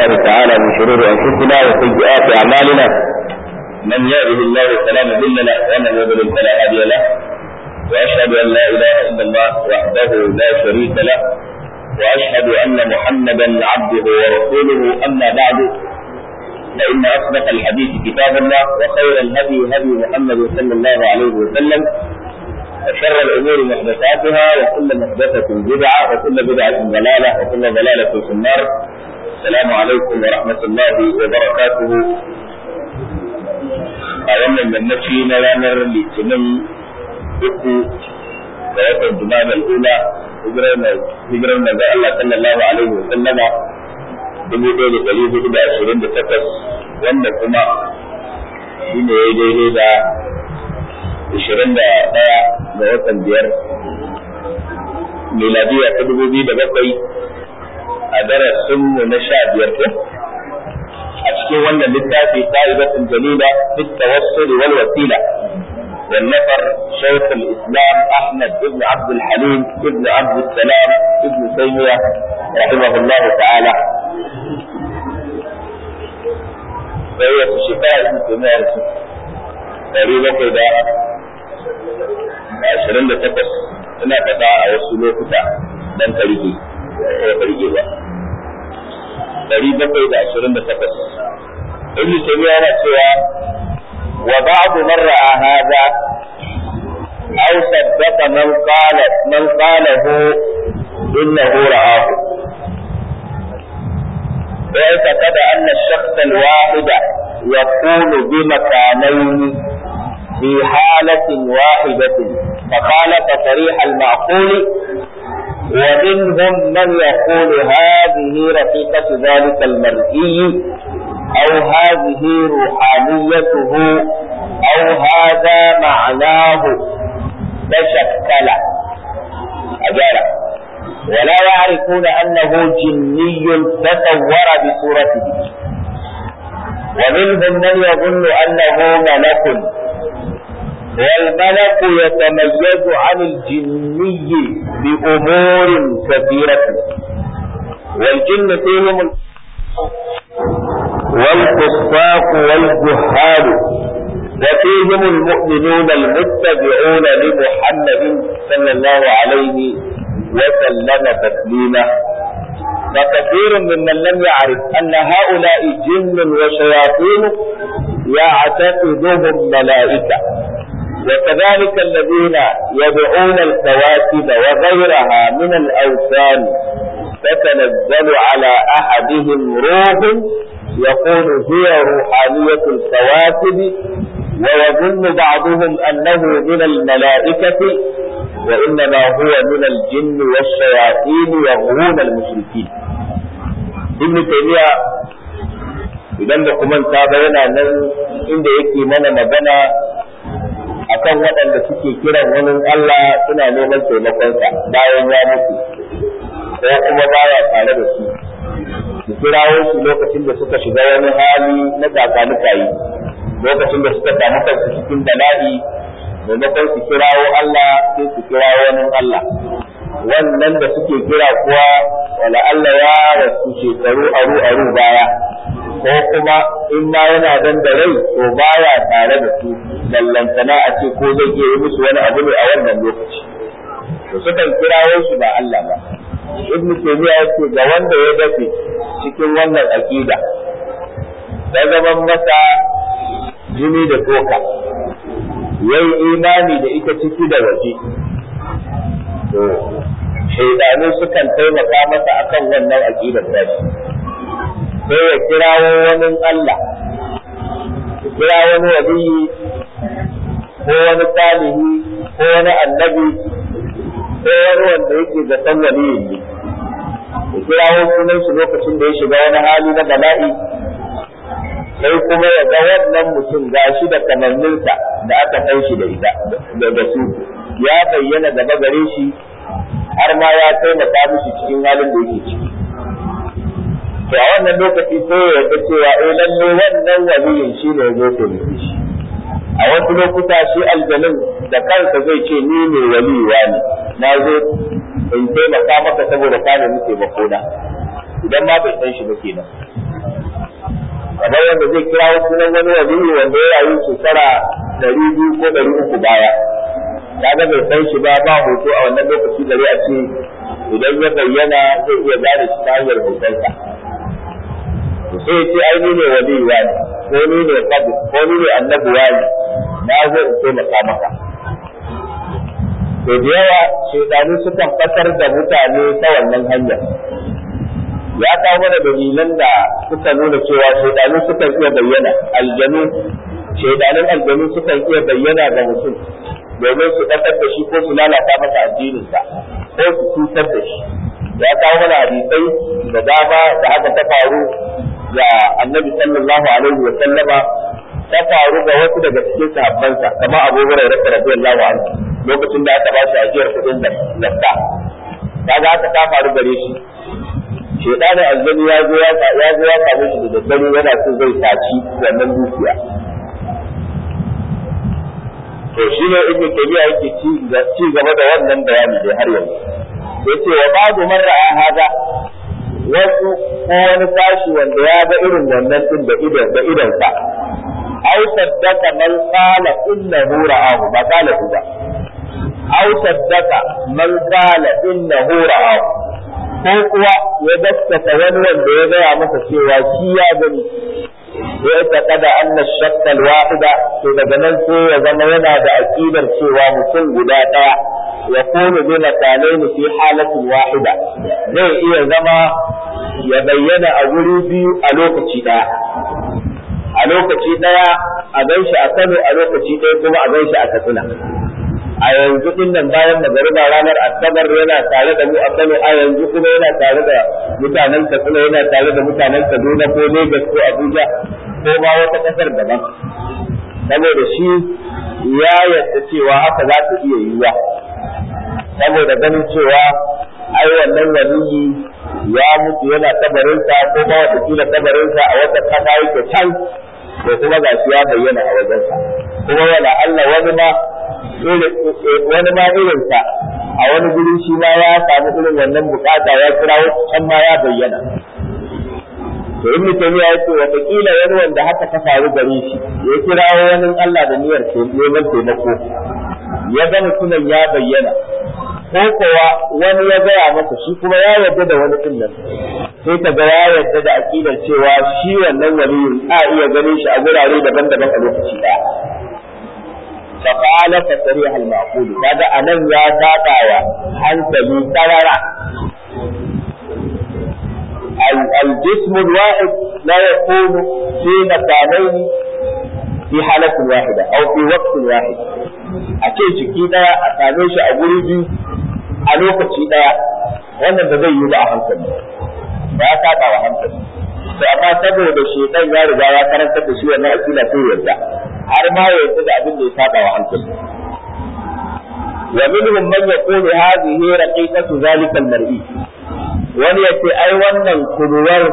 الله تعالى من شرور أنفسنا وسيئات أعمالنا من يهده الله فلا مضل له ومن يضلل فلا هادي له وأشهد أن لا إله إلا الله وحده لا شريك له وأشهد أن محمدا عبده ورسوله أما بعد فإن أصدق الحديث كتاب الله وخير الهدي هدي محمد صلى الله عليه وسلم وشر الأمور محدثاتها وكل محدثة بدعة وكل بدعة ضلالة وكل ضلالة في النار السلام عليكم ورحمة الله وبركاته a wannan yammaci na ranar litinin uku da watan jumada al'ula hijirar manzon Allah sallallahu alaihi wa sallama dubu ɗaya da ɗari hudu da ashirin da takwas wanda kuma shi ne ya daidai da ashirin da ɗaya ga watan biyar miladiya ta dubu biyu da bakwai a darasinmu na sha biyar ko a cikin wannan littafi ka'idatun jalila fi tawassul wal wasila والنفر شيخ الاسلام احمد بن عبد الحليم بن عبد السلام بن تيميه رحمه الله تعالى فهي في شفاء ابن تيميه تقريبا كده ashirin da takwas ina faɗa a wasu lokuta dan ka rike ko ka rike ba ɗari bakwai da ashirin da takwas ibn taymiya yana cewa wa ba'du man ra'a hadha aw saddaqa man qala man qalahu innahu ra'ahu واعتقد أن الشخص الواحد يكون بمكانين في حالة واحدة فخالف صريح المعقول ومنهم من يقول هذه رفيقة ذلك المرئي أو هذه روحانيته أو هذا معناه تشكل أجارة ولا يعرفون أنه جني تصور بصورته ومنهم من يظن أنه ملك والملك يتميز عن الجني بأمور كثيرة والجن فيهم والفساق والجهال وفيهم المؤمنون المتبعون لمحمد صلى الله عليه وسلم تسليما فكثير ممن لم يعرف أن هؤلاء جن وشياطين يعتقدهم ملائكة وكذلك الذين يدعون الكواكب وغيرها من الأوثان تتنزل على أحدهم روح يقول هي روحانية الكواكب ويظن بعضهم أنه من الملائكة وإنما هو من الجن والشياطين يغوون المشركين ابن تيمية idan da kuma ta yana nan inda yake mana magana akan waɗanda suke kiran wani Allah suna neman taimakonsa bayan ya mutu ko kuma baya tare da su su kirawo su lokacin da suka shiga wani hali na kakanikayi lokacin da suka samu kansu cikin bala'i maimakon su kirawo Allah sai su kirawo wani Allah wannan da suke kira kuwa wala Allah ya rasu shekaru aru aru baya ko kuma in ma yana dan da rai to baya tare da su ballantana a ce ko zai iya yi musu wani abu ne a wannan lokaci to sukan kirawo shi ba Allah ba ibn taymiya yace ga wanda ya dace cikin wannan aqida da zaman masa jini da toka yayi imani da ita ciki da waje to shaidanu sukan taimaka masa akan wannan aqidar tashi sai ya kirawo wani Allah ya kira wani waliyi ko wani salihi ko wani annabi ko wani wanda yake da san waliyin ne ya kirawo sunan shi lokacin da ya shiga wani hali na bala'i sai kuma ya ga wannan mutum gashi da kamanninsa da aka san shi da ita da su ya bayyana gaba gare shi har ma ya taimaka mishi cikin halin da yake ciki to a wannan lokaci sai ya ga cewa eh lalle wannan waliyin shi ne ya zo taimake shi a wasu lokuta shi aljanin da kansa zai ce ni ne waliwa ne na zo in taimaka maka saboda ka nemi taimako na idan ma bai san shi ba kenan kamar wanda zai kira sunan wani waliyi wanda ya rayu shekara ɗari biyu ko ɗari uku baya kaga bai san shi ba ba hoto a wannan lokaci gare a ce idan ya bayyana zai iya gane shi ta hanyar hotonsa to sai ya ce ai ni ne waliyi wani ko ni ne kabi ko ni ne annabi wani na zo in taimaka maka to da yawa shaidanu sukan fatar da mutane ta wannan hanyar ya kawo mana dalilan da suka nuna cewa shaidanu sukan iya bayyana aljanu shaidanun aljanu sukan iya bayyana ga mutum domin su ɗaukar da shi ko su lalata masa addininsa ko su cutar da shi ya kawo mana hadisai da dama da haka ta faru ga annabi sallallahu alaihi wa sallama ta faru ga wasu daga cikin sahabbansa kamar Abu Hurairah radiyallahu anhu lokacin da aka ba shi ajiyar kudin zakka kaga haka ta faru gare shi shedanin aljani ya zo ya zo ya samu shi da daddare yana so zai saci wannan dukiya to shi ne ibnu tabiya yake ci gaba da wannan bayani da har yanzu yace wa ba'du man ra'a hada wasu ko wani sashi wanda ya ga irin wannan din da idan da idan sa aw saddaka man qala innahu ra'ahu ba qala ba aw saddaka man qala innahu ra'ahu ko kuwa ya gaskata wani wanda ya gaya masa cewa shi ya gani ya taƙada anna shakkal wahida to daga nan sai ya zama yana da aqidar cewa mutum guda ɗaya ya kunu bi makalaini fi halatin wahida zai iya zama ya bayyana a guri biyu a lokaci ɗaya a lokaci ɗaya a ganshi a Kano a lokaci ɗaya kuma a ganshi a Katsina a yanzu din nan bayan magariba ranar asabar yana tare da mu a Kano a yanzu kuma yana tare da mutanen Katsina yana tare da mutanen Kaduna ko Lagos ko Abuja ko ma wata kasar daban saboda shi ya yarda cewa haka za ta iya yiwa saboda ganin cewa ai wannan waliyi ya mutu yana kabarinsa ko ma wata kila kabarinsa a wata kasa yake can ko kuma gashi ya bayyana a wajensa kuma wala Allah wani ma wani ma irinsa a wani guri shi ma ya samu irin wannan bukata ya kira can ma ya bayyana to in mutum ya ce watakila wani wanda haka ta faru gare shi ya kira wani Allah da niyyar neman taimako ya ga mutumin ya bayyana ko kowa wani ya gaya masa shi kuma ya yarda da wani din nan sai ka ga ya yarda da aqidar cewa shi wannan waliyin a iya ganin shi a gurare daban-daban a lokaci daya فقال تصريح المعقول هذا أنا يا تاقايا أنت لي ترى الجسم الواحد لا يكون في مكانين في حالة واحدة أو في وقت واحد أكيد شكي دايا أتانيش أقول بي ألوك شي دايا wannan da zai yi ba a hankali ba ya saba wa hankali to amma saboda shedan ya riga ya karantar da shi wannan akila sai yarda har ma ya yarda da abin da ya saba wa hankali wa minhum man yaqulu hadhihi raqiqatu zalika al-mar'i wani yace ai wannan kuruwar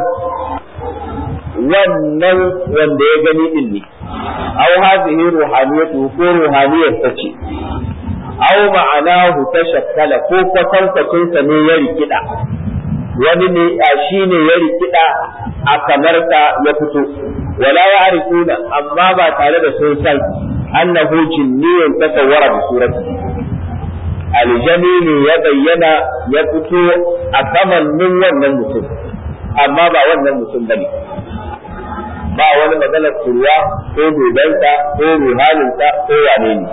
wannan wanda ya gani din ne aw hadhihi ruhaniyatu ko ruhaniyar ta ce aw ma'anahu tashakkala ko kwatankwacin sa ne ya rikida wani ne a shi ne ya rikida a kamarta ya fito wala ya arifuna amma ba tare da sun san annahu jinniyun tasawwara bi surati aljani ne ya bayyana ya fito a kamannin wannan mutum amma ba wannan mutum bane ba wani maganar kurwa ko dodansa ko ruhaninsa ko wane ne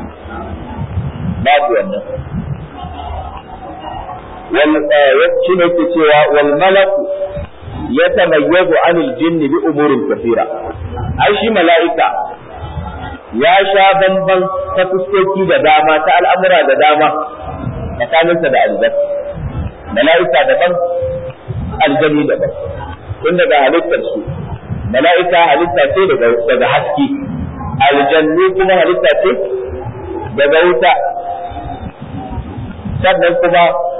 babu wannan shi ne ke cewa wal malaku ya tamayyazu anil jinni bi umurin kafira ai shi mala'ika ya sha bamban ta fuskoki da dama ta al'amura da dama tsakaninsa da aljan mala'ika daban aljani daban tun daga halittar su mala'ika halitta ce daga haske aljannu kuma halitta ce daga wuta sannan kuma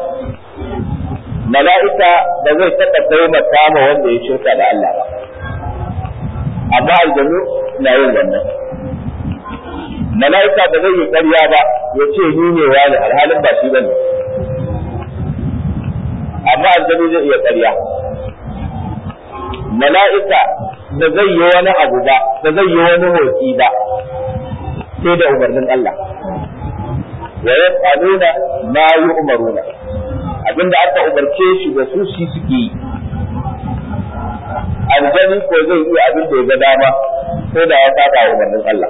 mala'ika ba zai taɓa taimaka ma wanda ya shirka da Allah ba amma aljanu na yin wannan mala'ika ba zai yi ƙarya ba ya ce ni ne wani alhalin ba shi bane amma aljanu zai iya ƙarya mala'ika da zai yi wani abu ba da zai yi wani motsi ba sai da umarnin Allah wa yaf'aluna ma yu'maruna abinda aka umarce shi da su shi suke yi aljani ko zai iya abin da ya ga dama ko da ya saba umarnin Allah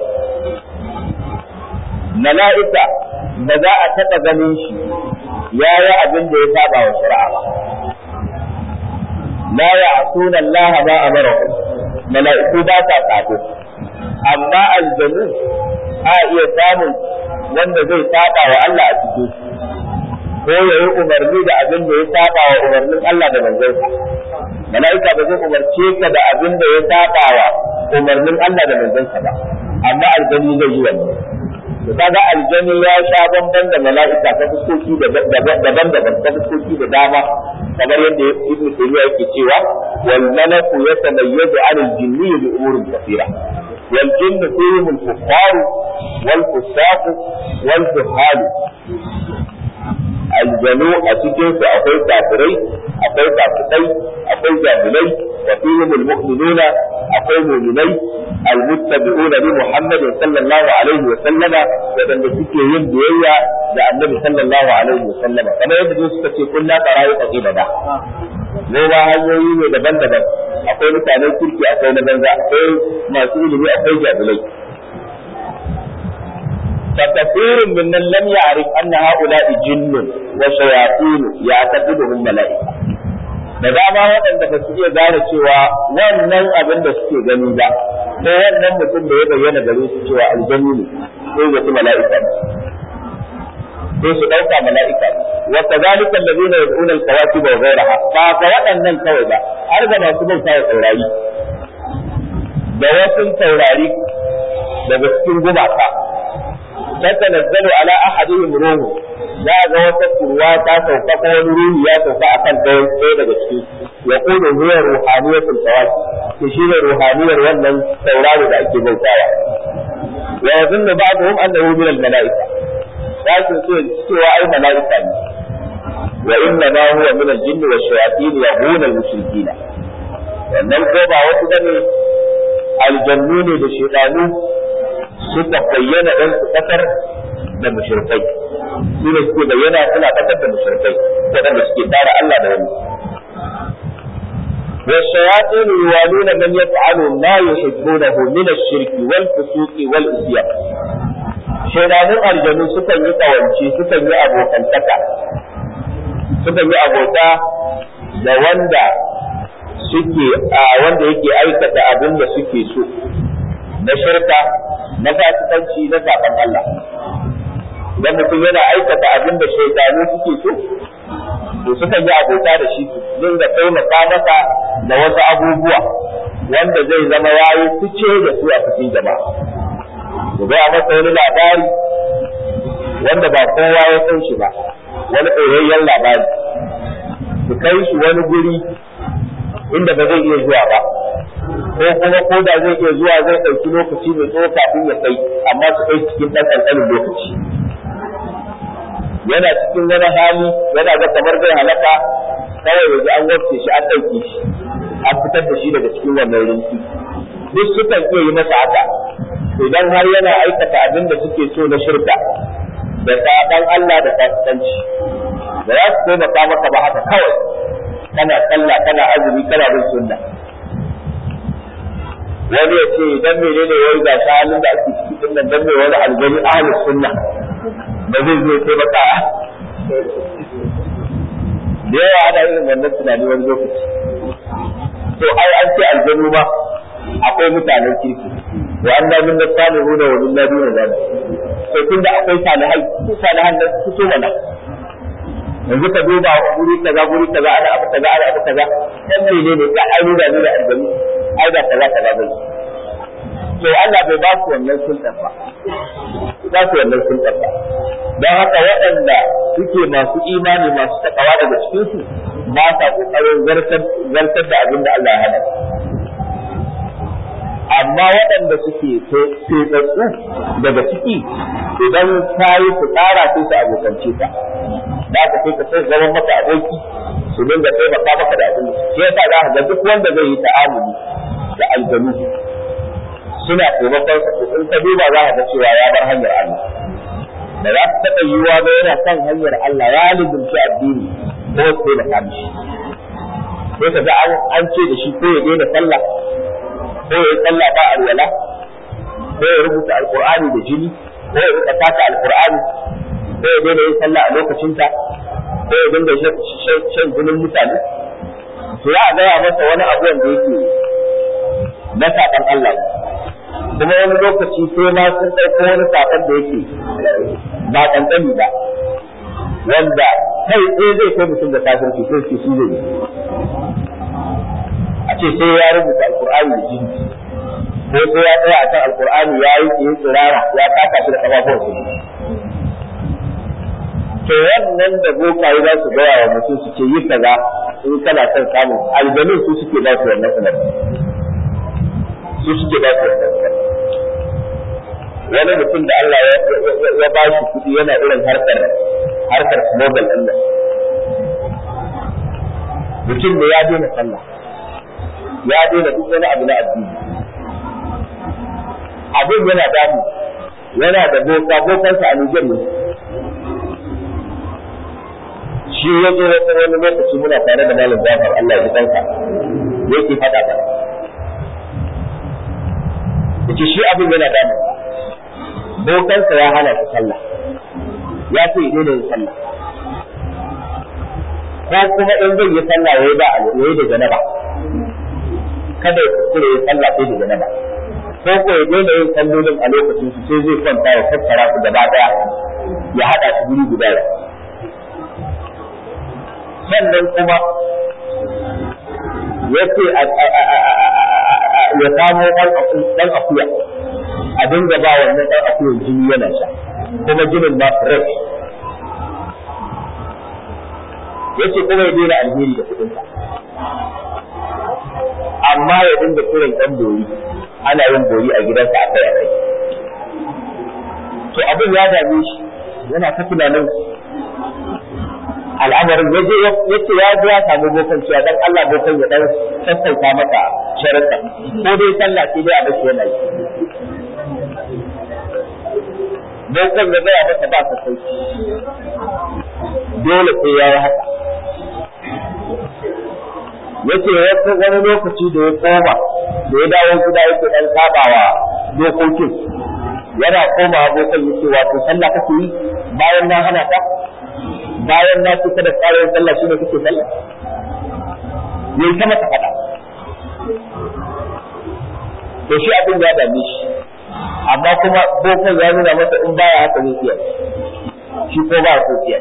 mala'ika ba za a taɓa ganin shi ya yi abin da ya saba wa shari'a ba la ya'suna Allah ma amarahu mala'iku ba sa tsako amma aljanu a iya samun wanda zai saba wa Allah a cikin ko ya yi umarni da abin da ya saba wa umarnin Allah da manzansa mala'ika ba zai umarce ka da abin da ya saba wa umarnin Allah da manzansa ba amma aljani zai yi wannan to kaga aljani ya sha bamban da mala'ika ta fuskoki daban-daban ta fuskoki da dama kamar yadda ibnu taymiya yake cewa wal malaku yatamayyazu 'ala al-jinni bi umurin kathira wal jinnu fihim al-kuffar wal fusaq wal juhal aljanu a cikin su akwai kafirai akwai fasikai akwai jahilai wa fihim al-mu'minuna akwai mu'minai المتبعون لمحمد صلى الله عليه وسلم ودن suke yin biyayya da annabi sallallahu alaihi wasallam kamar yadda su suka ce kullu qara'i qibada ne ba hanyoyi ne daban-daban akwai mutanen kirki akwai na banza akwai masu ilimi akwai jahilai فكثير ممن لم يعرف أن هؤلاء جن وشياطين يعتقدهم ملائكة da dama waɗanda ba su iya gane cewa wannan abin da suke gani ba ko wannan mutum da ya bayyana gare su cewa aljanni ne sai ga su mala'ika ne sai su ɗauka mala'ika ne wa kadhalika alladhina yad'una al-kawakib wa ghayraha ba ga waɗannan kawai ba har ga masu bauta wa taurari da wasu taurari daga cikin gumaka tatanazzalu ala ahadihim ruhu za ga wata kurwa ta sauka ko wani ruhi ya sauka akan ɗaya daga cikin ya kudu huwa ruhaniyatul tawaki to shi ne ruhaniyar wannan tauraro da ake bautawa wa yazunnu ba'dhum annahu min al-mala'ika za su ce cewa ai mala'ika ne wa inna ma huwa min al-jinn wa shayatin yahuna al-mushrikina wannan ko ba wasu bane aljannu ne da shaytanu suka bayyana dan su kasar da mushrikai su ne suke bayyana suna kasar da mushrikai waɗanda suke tara Allah da wani والشياطين يوالون من يفعل ما يحبونه من الشرك والفسوق والعصيان shaidanun aljanu sukan yi kawance sukan yi abokantaka sukan yi abota da wanda suke a wanda yake aikata abin da suke so na shirka na fasikanci na saban Allah idan mutum yana aikata abin da shaidanu suke so to sukan yi abota da shi su dinga taimaka masa da wasu abubuwa wanda zai zama yayi fice da su a cikin jama'a ku ga masa wani labari wanda ba kowa ya san shi ba wani ɗoyayyen labari su kai shi wani guri inda ba zai iya zuwa ba ko kuma ko da zai iya zuwa zai ɗauki lokaci mai tsawo kafin ya kai amma su kai cikin ɗan ƙanƙanin lokaci yana cikin wani hali yana ga kamar zai halaka kawai yanzu an wafce shi an ɗauke shi an fitar da shi daga cikin wannan rinki duk sukan iya yi masa haka idan har yana aikata abin da suke so na shirka da saɓan Allah da fasikanci da za su taimaka maka ba haka kawai kana sallah kana azumi kana bin sunna wani ya ce dan menene wai ga halin da ake cikin nan dan me wani aljani ahlus sunna ba zai zo taimaka da yawa ana irin wannan tunani wani lokaci to ai an ce aljanu ma akwai mutanen kirki wa an da min da salihu da wa billahi duna zalik to tunda akwai salihai su salihan da su so mana yanzu ka duba guri kaza guri kaza ana abu kaza ana abu kaza dan menene ka ai da ni da aljanu ai da kaza kaza bai to Allah bai ba su wannan sultan ba ba su wannan sultan ba don haka waɗanda suke masu imani masu takawa daga cikinsu ba sa ƙoƙarin zartar da abin da Allah ya hana amma waɗanda suke tsetsatsu daga ciki idan ta yi su tsara sai su abokance ta da ka sai ka sai zaman maka aboki su dinga taimaka maka da abin shi yasa za ka ga duk wanda zai yi ta'amuli da aljanu suna taimakon sa in ka duba za ka ga cewa ya bar hanyar Allah da za su taɓa yiwuwa ba yana kan hanyar Allah ya lubunci addini ko sai da kamshi sai ka ga an ce da shi ko ya daina sallah ko ya yi sallah ba alwala ko ya rubuta alqur'ani da jini ko ya rika taka alqur'ani ko ya daina yin sallah a lokacinta ko ya dinga shan jinin mutane to ya gaya masa wani abu wanda yake na saɓan Allah kuma wani lokaci sai ma sun ɗauko wani saƙon da yake ba ƙanƙani ba wanda kai ɗaya zai kai mutum da kafirci sai ce shi zai a ce sai ya rubuta alƙur'ani da jini ko sai ya tsaya a kan alƙur'ani ya yi tsaye tsirara ya taka shi da ƙafafuwan su to wannan da bokaye za su gaya wa mutum su ce yi kaza in kana son samun aljanun su suke ba su wannan umarni su suke ba su wannan umarni wani mutum da Allah ya ba shi kuɗi yana irin harkar harkar smogel ɗin nan mutum da ya daina sallah ya daina duk wani abu na addini abin yana damu yana da boka bokansa a Nijar ne shi ya zo wata wani lokaci muna tare da malam Jafar Allah ya kanka yake faɗa ba yace shi abin yana da bokansa ya hana shi sallah ya ce ya daina yin sallah ko kuma in zai yi sallah yayi ba yayi da janaba kada ya kuskure ya sallah sai da janaba ko ko ya daina yin sallolin a lokacin su sai zai kwanta ya tattara su gaba daya ya hada su guri guda sannan kuma ya ce ya samo ɗan akuya a dinga ba wannan ɗan akuyan jini yana sha kuma jinin ma fresh ya ce kuma ya daina alheri da kuɗinsa amma ya dinga kiran ɗan bori ana yin bori a gidansa a kai a kai to abin ya dame shi yana ta tunanin al'amarin ya je ya ce ya je ya samu bokan cewa dan Allah bokan ya dan sassauta masa sharuɗa ko dai sallah sai dai a bashi yana yi bokan ya gaya masa ba sassauci dole sai ya yi haka yace wasu wani lokaci da ya koma da ya dawo gida yake dan sabawa dokokin yana koma abokan yace wato sallah kake yi bayan na hana ka bayan na ce kada tsara yin sallah shine kake sallah yayi ta mata fada to shi abin ya dame shi amma kuma bokan ya nuna masa in baya haka zai iya shi ko ba so iya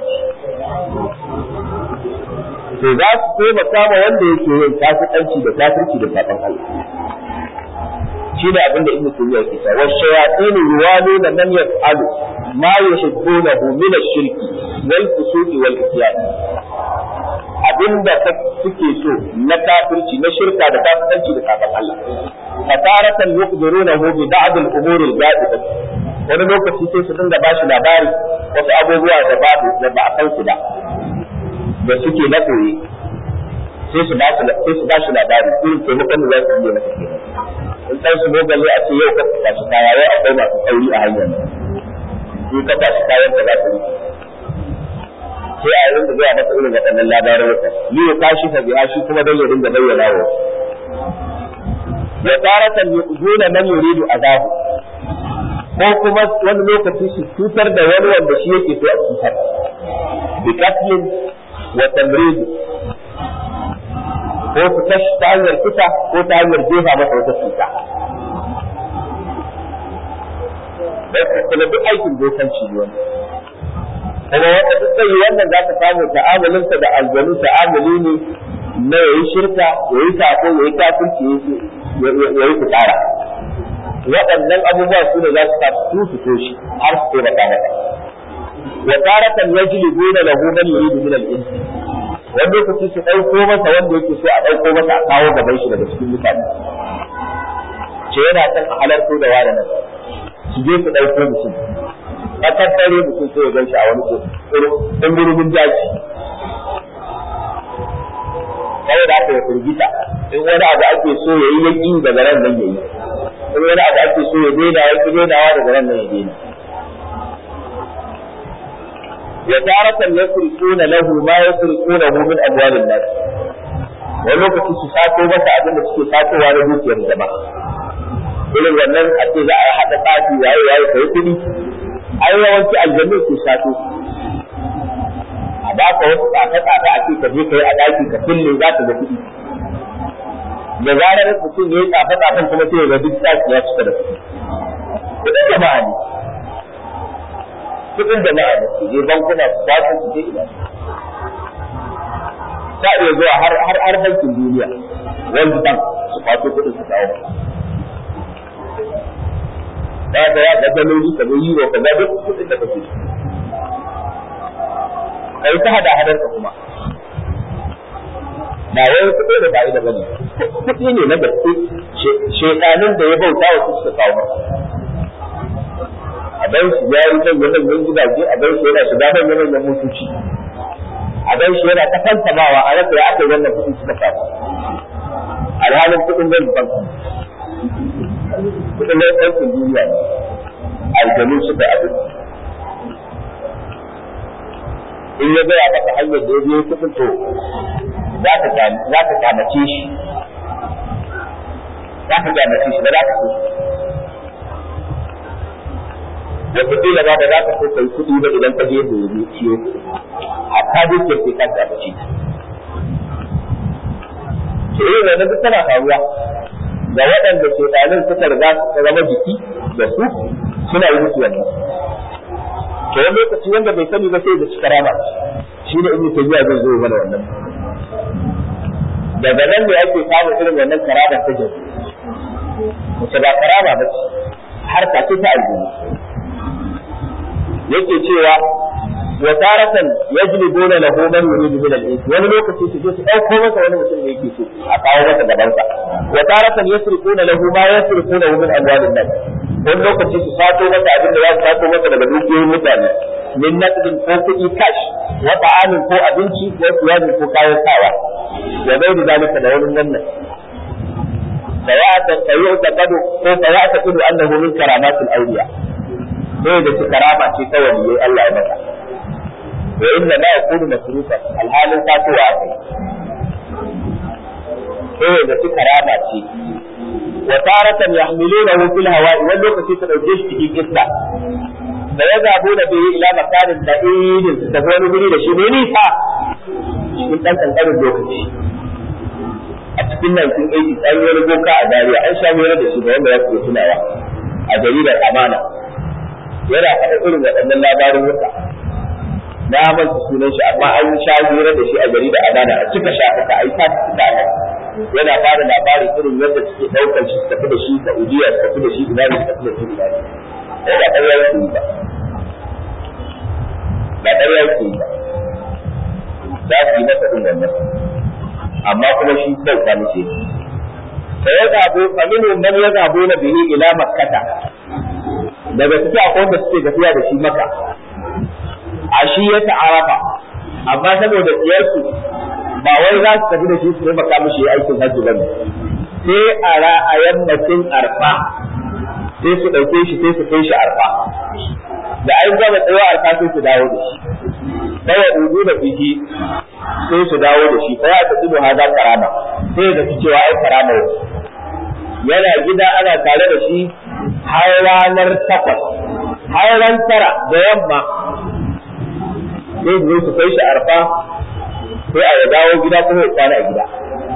to za su taimaka ma wanda yake yin kafirci da kafirci da saban Allah shi ne abin da ibnu tayyiba yake cewa wa shayatin yuwaluna man yaf'alu ma yuhibbunahu min ash-shirki wal fusuqi wal isyan abinda suke so na kafirci na shirka da kafirci da saban Allah fataratan yuqdirunahu bi ba'd al-umur al-ghaibah wani lokaci sai su dinga ba shi labari wasu abubuwa da babu da ba a san su ba da suke na koyi sai su ba sai su ba shi labari irin taimakon da za su yi masa kenan in san su mogale a ce yau ka fita shi kaya yau akwai masu tsauri a hanyar in ka tashi kayan da za su yi sai a rinka gaya masa irin waɗannan labarin wata ni ya tashi ka biya shi kuma don ya dinga bayyana wa ya taratan yu'zuna man yuridu azabu ko kuma wani lokaci su cutar da wani wanda shi yake so a cutar bi katlin wa tamrid ko su kashi ta hanyar kisa ko ta hanyar jefa masa wata cuta kuma duk aikin dokanci ne wani kuma wanda duk zai yi wannan za ka samu ta'amalinsa da aljanu ta'amuli ne na yayi shirka yayi sako yayi kafirci yayi fitara waɗannan abubuwa su ne za su sa su su toshi har su taimaka maka wa taratan yajlibuna lahu man yuridu min al-ins wani lokaci su ɗauko masa wanda yake so a ɗauko masa a kawo gaban shi daga cikin mutane ce yana son a halarto da wani nan su je su ɗauko mutum a tattare mutum sai ya gan shi a wani ɗungurumin daji saboda haka ya firgita in wani abu ake so ya yi yaki daga ran nan ya yi in wani abu ake so ya daina ya ki dainawa daga ran nan ya daina ya taratan yasrifuna lahu ma yasrifunahu min amwalin nas wani lokaci su sato masa abin da suke satowa na dukiyar jama'a irin wannan a ce za a haɗa tsafi yayi yayi kai kuɗi ai yawanci aljannu ke sato a ba ka wasu tsafe-tsafe a ce ka je ka yi a ɗaki ka kulle za ka ga kuɗi da zarar mutum ya yi tsafe-tsafen kuma sai ya ga duk ɗaki ya cika da kuɗi kuɗin jama'a ne kuɗin jama'a ne su je bankuna su kwaso su je ina ta iya zuwa har har har bankin duniya wanda bank su kwaso kuɗin su kawo ba ka ya ga daloli ka ga euro ka ga duk kuɗin da kake kai ta hada hadar ka kuma ba wai kuɗi da bai da bane kuɗi ne na gaske shedanin da ya bauta wa suka kawo masa a bai shi ya yi zan manyan gidaje a bai shi yana shiga manyan manyan motoci a bai shi yana ta fantamawa a rasa ya aka yi wannan kuɗi suka samu alhalin kuɗin zan banki kuɗin na bankin duniya ne aljanu suka abin in ya gaya maka hanyar da ya biyo kuɗin to za ka kyamace shi za ka kyamace shi ba za ka so wataƙila ba da za ka so kai kuɗi ba idan ka je da ya ciyo hatta dukiyar sai ka kyamace ta to irin wannan duk tana faruwa ga waɗanda shekalin suka riga suka zama jiki da su suna yi musu wannan to wani lokaci wanda bai sani ba sai da shi karama shi ne ibnu tabiya zai zo mana wannan daga nan ne ake samun irin wannan karama ta jin wace ba karama ba ce har ta ce ta aljini yake cewa wa taratan yajlibuna lahu man yuridu min al-ins wani lokaci su je su dauko masa wani mutum da yake so a kawo masa gaban sa wa taratan yasriquna lahu ma yasriquna min amwalin nas wani lokaci su sato masa abin da za su sato masa daga dukiyoyin mutane min naqdin ko kuɗi cash wa ta'amin ko abinci ko siyarin ko kayan sawa wa bai da zalika da wani wannan فيعتقد فيعتقد انه من كرامات الاولياء sai da su karama ce ta waliyai Allah ya maka wa inna ma yakunu masrufa alhalin fatuwa kai sai da su karama ce wa taratan yahmilunahu fil hawa'i wani lokaci su dauke shi cikin iska da ya zabo da bai ila makarin da idin su tafi wani guri da shi ne nisa cikin dan kankanin lokaci a cikin 1980 an yi wani boka a Zaria an sha hira da shi da wanda ya ke tunawa a jaridar amana yana faɗa irin waɗannan labarin wuta na manta sunan shi amma an sha hira da shi a jaridar amana a cika shafuka a yi ta da yana fara labarin irin yadda suke ɗaukar shi su tafi da shi da ujiya su tafi da shi ina ne su tafi da shi ina ne ko ba ƙarya yake yi ba ba ƙarya yake yi ba za su yi masa ɗin wannan amma kuma shi kyauta muke fa ya zabo fa minhum man yazhabu na bihi ila makkata daga cikin akwai wanda suke tafiya da shi maka a shi ya ta'arafa amma saboda tsiyarsu ba wai za su tafi da shi su taimaka mishi aikin hajji ba ne sai a a yammacin arfa sai su ɗauke shi sai su kai shi arfa da an gama tsayo arfa sai su dawo da shi dawa uzu da fiji sai su dawo da shi fa ya ta tsibo haza karama sai da su cewa ai karama yana gida ana tare da shi har ranar takwas har ran tara da yamma sai su su kai shi arfa sai a ya dawo gida kuma ya kwana a gida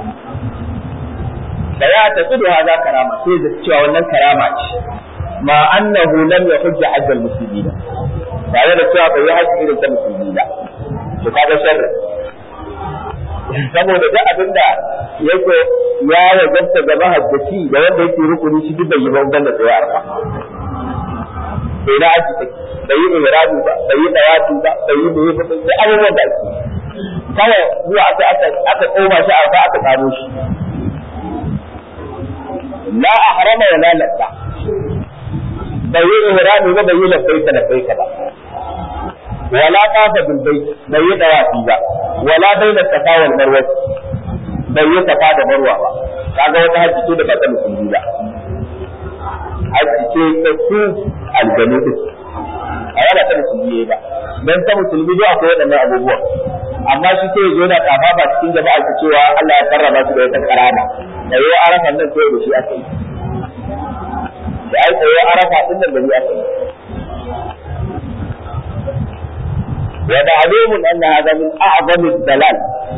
da ya ta tsibo haza karama sai da cewa wannan karama ce ma annahu lam yahujja hajjal muslimin tare da cewa bai yi hajji irin ta musulmi ba to kaga sharri saboda duk abin da yake ya wajabta ga mahajjaci da wanda yake rukuni shi duk bai yi ban da tsaye arfa sai na aji take bai yi ihrabi ba bai yi tawafi ba bai yi bai yi ba sai abubuwan da ake kawai zuwa aka aka aka koma shi arfa aka kamo shi la ahrama wa la labba bai yi ihrabi ba bai yi labbaika labbaika ba ولا طاف بالبيت bai yi dawafi ba wala baina safa wal marwa bai yi safa da marwa ba kaga wata hajji ce da ba ta musulmi ba hajji ce ta su aljanu din a yana ta musulmi ba dan ta musulmi dai akwai waɗannan abubuwan amma shi sai ya zo yana kafa ba cikin jama'a ta cewa Allah ya karrama su da wata karama da yau arafan nan sai da shi aka yi da ai tsayo arafa din nan da ni aka yi ومعلوم أن هذا من أعظم الدلال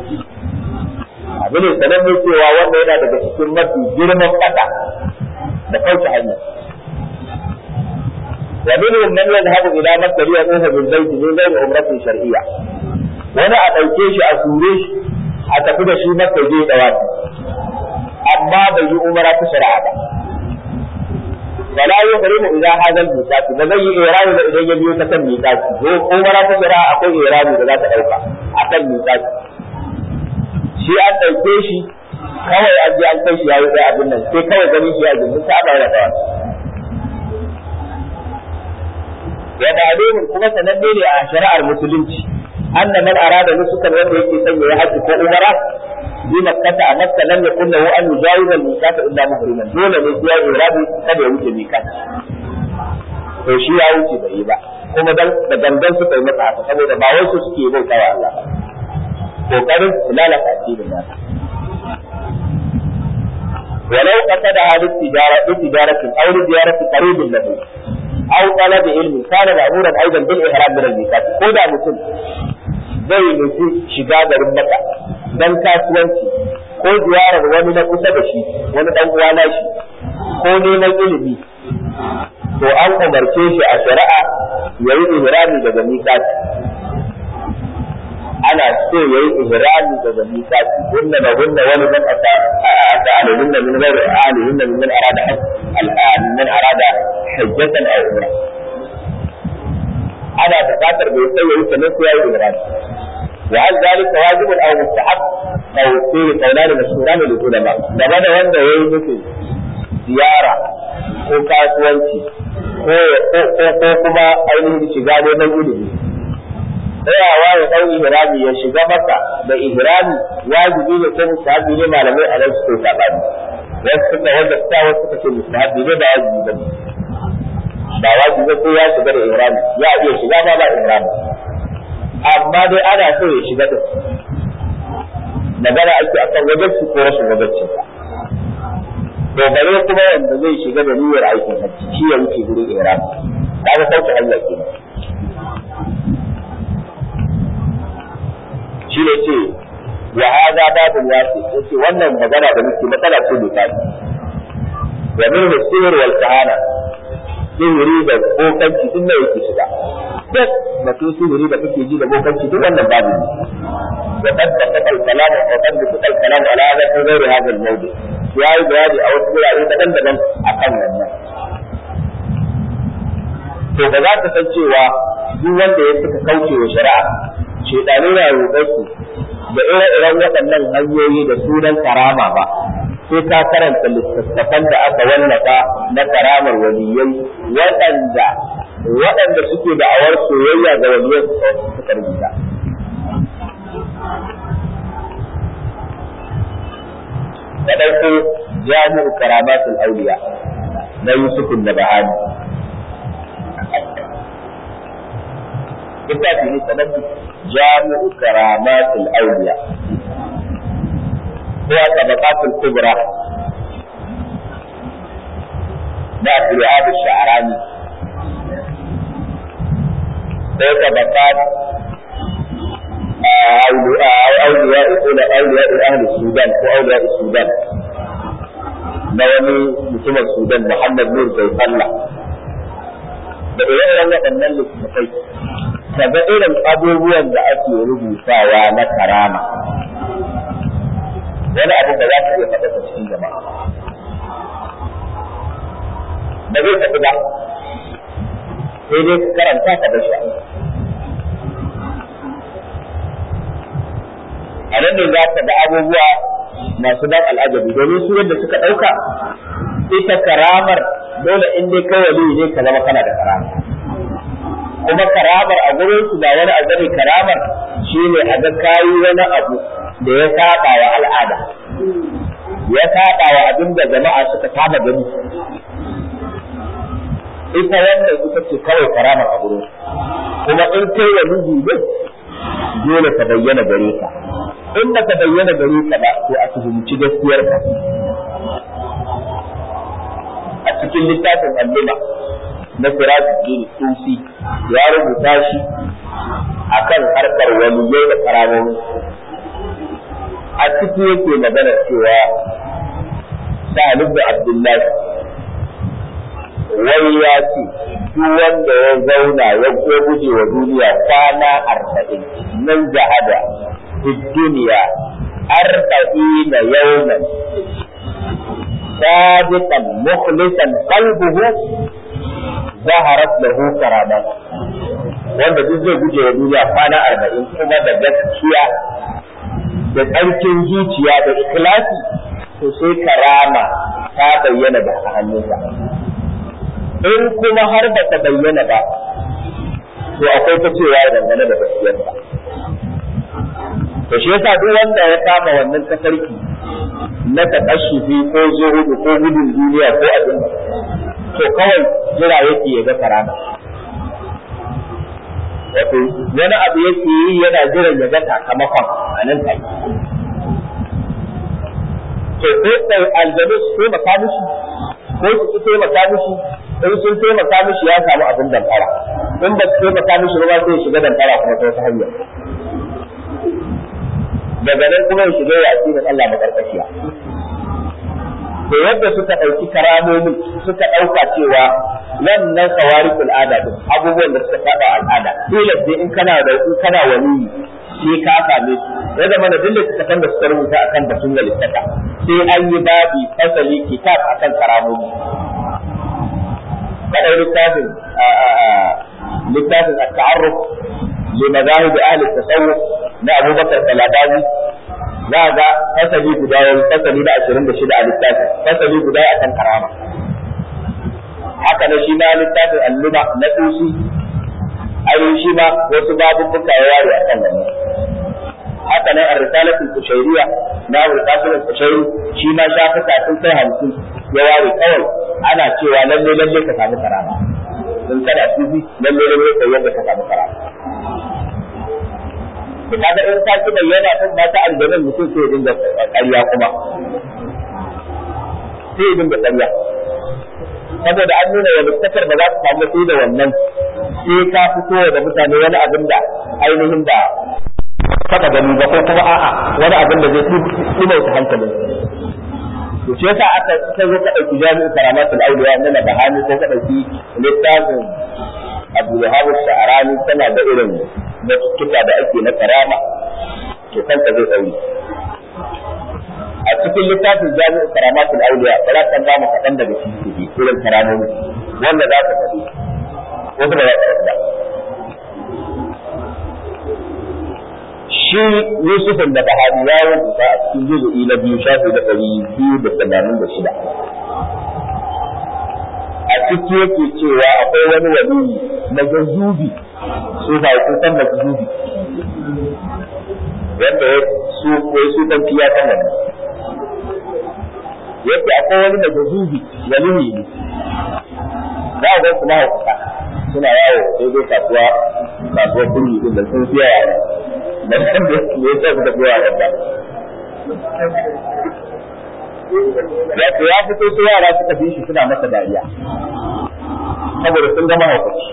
abin sanan ne cewa wanda yana daga cikin mafi girman kasa da kauce hanya wa minhum man yadhhabu ila makka li yaqufa bil bayt min ghayri umratin shar'iyya wani a dauke shi a sure shi a tafi da shi makka je dawati amma bai yi umara ta shari'a ba ولا يحرم إذا هذا الميقات بزي إيران إذا يبيو تكن ميقات هو عمرة تشرع أقول إيران إذا لا تأوكا أكن ميقات shi an ɗauke shi kawai an je an kai shi yayi sai abin nan sai kawai gani shi a gindin ta ba da kawai ya ma'lumun kuma sananne ne a shari'ar musulunci anna man arada nusukan wanda yake sanya ya haji ko umara bi makkata a makka lam yakun lahu an yujawiza al-miqata illa muhriman dole ne sai ya irabi kada ya wuce miqat to shi ya wuce bai yi ba kuma dan da gangan suka yi masa haka saboda ba wai su suke bautawa Allah ba kokarin su lalata addinin nasa ولو قصد هذه التجارة بتجارة أو لزيارة قريب له أو طلب علم كان مأمورا أيضا بالإحرام من الميقات كودا مسلم zai nufi shiga garin maka don kasuwanci ko ziyarar wani na kusa da shi wani dan uwa na shi ko neman ilimi to an umarce shi a shari'a ya yi ihrami daga miƙati ana so ya yi ihrami daga miƙati kunna da kunna wani man ata alihinna min ghairi alihinna min arada min arada hajjatan aw umra ana buƙatar bai sai ya yi sanin sai ya yi ihrami وهل ذلك واجب او مستحب او فيه قولان مشهوران للعلماء game da wanda ya yi nufin ziyara ko kasuwanci ko kuma ainihin shiga neman ilimi tsayawa ya ɗau ihrami ya shiga maka da ihrami wajibi ne ko mustahabi ne malamai a nan suke sabani wasu suka wanda suka wasu suka ce mustahabi ne ba wajibi ba ba wajibi ko ya shiga da ihrami ya iya shiga ba ba ihrami amma dai ana so ya shiga din magana ake akan wajacci ko rashin wajacci to bare kuma wanda zai shiga da niyyar aikin hajji shi ya wuce gurin ihram kaga sauke hanya kenan shi ne ce wa hada babu wasi yace wannan magana da muke matsala ce mai tafi wa min sihir wal kahana sihiri da bokanci din da yake shiga duk batun sihiri da kake ji da bokanci duk wannan babu ne wa qad tafaqa al-kalam wa qad tafaqa al-kalam ala hadha fi ghairi hadha al-mawdi ya yi bayani a wasu wurare daban-daban akan wannan to ba za ka san cewa duk wanda ya suka kauce wa shari'a shedanu na roƙar su da ire-iren waɗannan hanyoyi da sunan karama ba sai ka karanta littattafan da aka wallafa na karamar waliyai waɗanda waɗanda suke da awar soyayya ga waliyan suka rubuta. Da ɗauko jami'u karamatul auliya na Yusufun da Bahani. Littafi ne sanar jami'u karamatul auliya. هو طبقات الكبرى ده عبد الوهاب الشعراني هو طبقات أولياء أولياء أهل السودان وأولياء السودان na wani mutumin Sudan Muhammad Nur Zaifalla da ire-iren waɗannan littattafai daga irin abubuwan da ake rubutawa na karama wani abu da za ka iya faɗa cikin jama'a ba zai tafi ba sai dai ka karanta ka bar shi a nan ne za ka ga abubuwa masu dan al'ajabi domin su yadda suka ɗauka ita karamar dole in dai kai wali ne ka zama kana da karama kuma karamar a gurin su ba wani abu ne karamar shine a ga kayi wani abu da ya saba wa al'ada ya saba wa abin da jama'a suka saba gani ita wannan ita ce kawai karamar a gurin kuma in kai wa miji ne dole ta bayyana gare ka in ba ta bayyana gare ka ba to a tuhumci gaskiyar ka a cikin littafin alluma na sirajuddin sufi ya rubuta shi akan harkar waliyai da karamomi a ciki yake magana cewa Sa'ad da Abdullahi wai ya ce duk wanda ya zauna ya guje wa duniya kwana arba'in nan jahada fi duniya arba'ina yawman sadiqan mukhlisan qalbuhu zaharat lahu karamat wanda duk zai guje wa duniya kwana arba'in kuma da gaskiya da tsarkin zuciya da ikhlasi to sai karama ta bayyana da hannunsa in kuma har ba ta bayyana ba to akwai ta cewa dangane da gaskiyarsa to shi yasa duk wanda ya kama wannan tafarki na takashufi ko zuhudu ko gudun duniya ko abin to kawai jira yake ya ga karama wato wani abu yake yi yana jiran ya ga sakamakon a nan take to ko kai aljanu su taimaka mishi ko su ki taimaka mishi in sun taimaka mishi ya samu abin dankara in ba su taimaka mishi ba sai shiga dankara kuma ta wata hanyar daga nan kuma ya shiga ya asirin Allah makarkashiya to yadda suka ɗauki karamomin suka ɗauka cewa wannan kawarikul ada din abubuwan da suka saba al'ada dole sai in kana da in kana wani sai ka same su ya zama da dole suka san da suka rubuta akan batun littaka sai an yi babi fasali kitab akan karamomi kadai littafin littafin at-ta'arruf li madahib ahli tasawuf na Abubakar Talabani za ga fasali guda wani fasali na ashirin da shida a littafin fasali guda akan karama haka na shi ma littafin alluma na tusi ai shi ma wasu babubbuka ya ware akan wannan haka nan a risalatul kushairiya na risalatul kushairi shi ma shafuka sun kai hamsin ya ware kawai ana cewa lalle lalle ka samu karama sun kada tusi lalle lalle ka yadda ka samu karama kaga in ta ki bayyana kan ba ta aljannan mutum sai ya dinga ƙarya kuma sai ya dinga ƙarya saboda an nuna wa muttakar ba za su samu sai da wannan sai ka fito da mutane wani abin da ainihin da saka gani ba ko kuma a'a wani abin da zai tsumauta hankalin to shi yasa aka sai ka dauki jami'in karamatul auliya na bahani ko ka dauki littafin Abu Wahab Sha'rani tana da irin batutuka da ake na karama to kanka zai dauri a cikin littafin jami'in karamatul auliya ba za ka ba mu kaɗan daga cikin irin karamomi wanda za ka faɗi wasu ba za ka faɗi shi Yusufin da Bahari ya rubuta a cikin juzu'i na biyu shafi da ɗari biyu da tamanin da shida. A ciki yake cewa akwai wani wani na zazubi su ba su san da zazubi wanda ya su ko su dan fiya kan wannan. Yake akwai wani da zazubi wani ne za a ga su mahaukata suna yawo daidai kasuwa kasuwar kulli din da sun fiya yara da san da me yasa suka fiya yara Wato ya fito su yara suka fi shi suna masa dariya saboda sun gama haukaci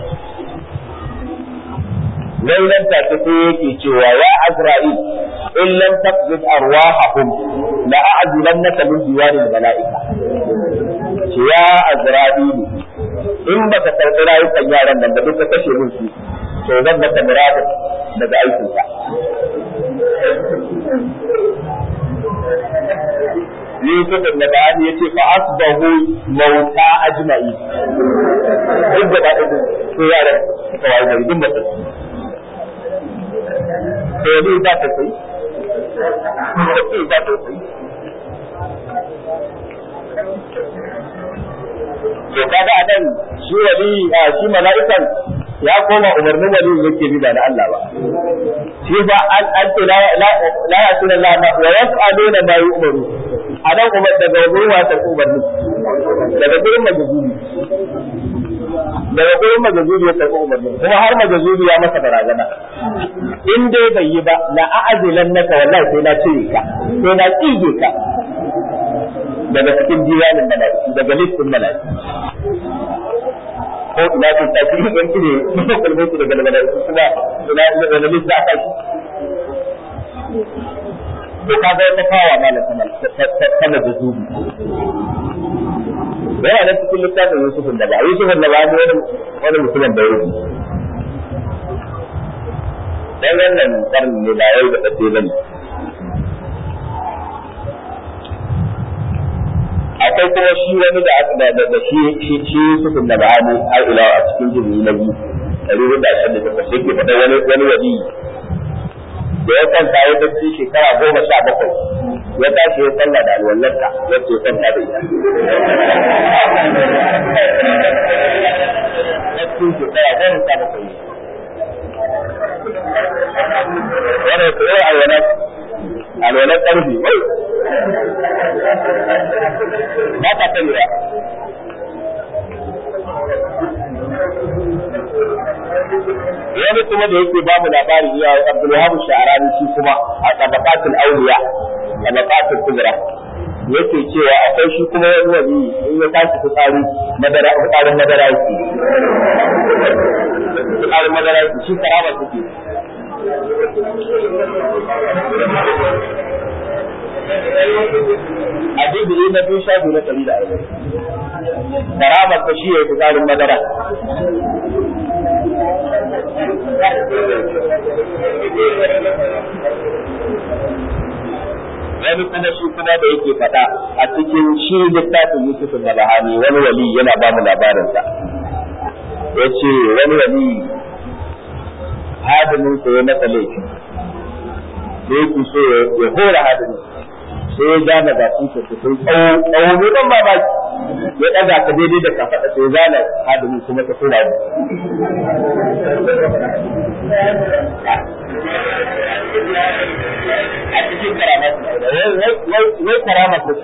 lailan ta ta sai yake cewa ya Azra'il in lam taqbid arwahahum la a'zilannaka min diwanil mala'ika ce ya Azra'il in ba ka karɓi rayukan yaran nan da duka kashe min su to zan maka muradin daga aikinka Yusuf da Ba'ani yace fa asbahu mauta ajma'i duk da ba to yaran suka wayi gari duk mutum to ni za ta sai ni za ta sai to kaga anan shi wali shi mala'ikan ya koma umarnin wali yake bi ba da Allah ba shi ba an an ce la la la yasuna Allah ma wa yaf'aluna ma yu'maru a nan kuma daga wurin wasa umarni daga gurin majazubi daga gurin majazubi ya karɓi umarni kuma har majazubi ya masa barazana in dai bai yi ba la a'azilan naka wallahi sai na cire ka sai na tsige ka daga cikin diwanin mala'iku daga listin mala'iku ko ina kun tafi in cire kalmai su daga mala'iku kuma ina ina list za ka shi to ka ga wata kawa malam ta majazubi yana nan cikin littafin Yusufun da ba Yusufun da ba wani wani mutumin da yake dan wannan karni ne da yau da tsaye bane akwai kuma shi wani da aka da da shi shi shi Yusufun da ba ne har ila a cikin jini na biyu ɗari da ashirin da takwas yake faɗa wani wani wali da ya kwanta ya bacci shekara goma sha bakwai ya tashi ya sallah da alwallarta wacce ya kwanta da ita. Bacci shekara goma sha bakwai. Wani ya koyi alwalar alwalar ƙarfi wai. Ba ta ta lura. wani kuma da yake babu labari ya Abdul Wahab Sha'rani shi kuma a tabaqatul awliya tabaqatul kubra yake cewa akwai shi kuma wani wani in ya tashi fitsari madara fitsarin madara yake fitsarin madara yake shi karama take a dubu na biyu shafi na ɗari da arba'in karamar ta shi ya yi fitsarin madara wani kuma shi kuma da yake faɗa a cikin shi littafin Yusuf da Bahani wani wali yana ba mu labarinsa ya ce wani wali hadimin sa ya masa laifi da yake so ya hora hadimin sai ya gane ba sun ce sun tsawo tsawo ne ban mamaki ya ɗaga ka daidai da kafaɗa sai ya gane hadimin kuma ta tura ne a cikin karamat wai karamat ta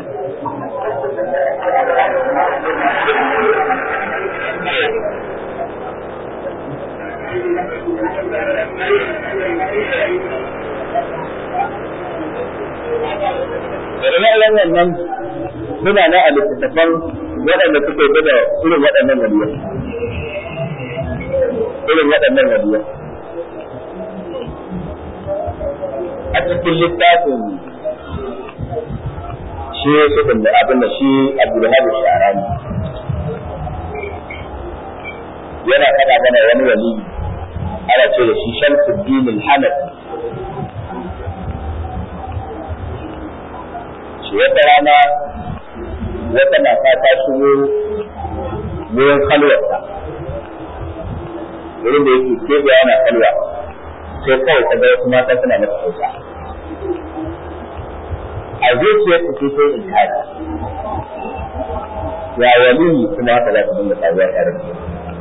Ire-iren wannan suna na a littattafan waɗanda suke da irin waɗannan waliyar. Irin waɗannan waliyar. a cikin littafin shi sukun da abin da shi Abdulhab Sharani yana faɗa mana wani wali ana ce da shi Shamsuddin al-Hanafi shi wata rana wata mata ta shigo wurin kalwarsa wurin da yake keɓe yana kalwa sai kawai ta ga wasu mata suna masa kyauta a zuciyar ta sai in haka ya wali kuma haka za ta dinga faruwa tare da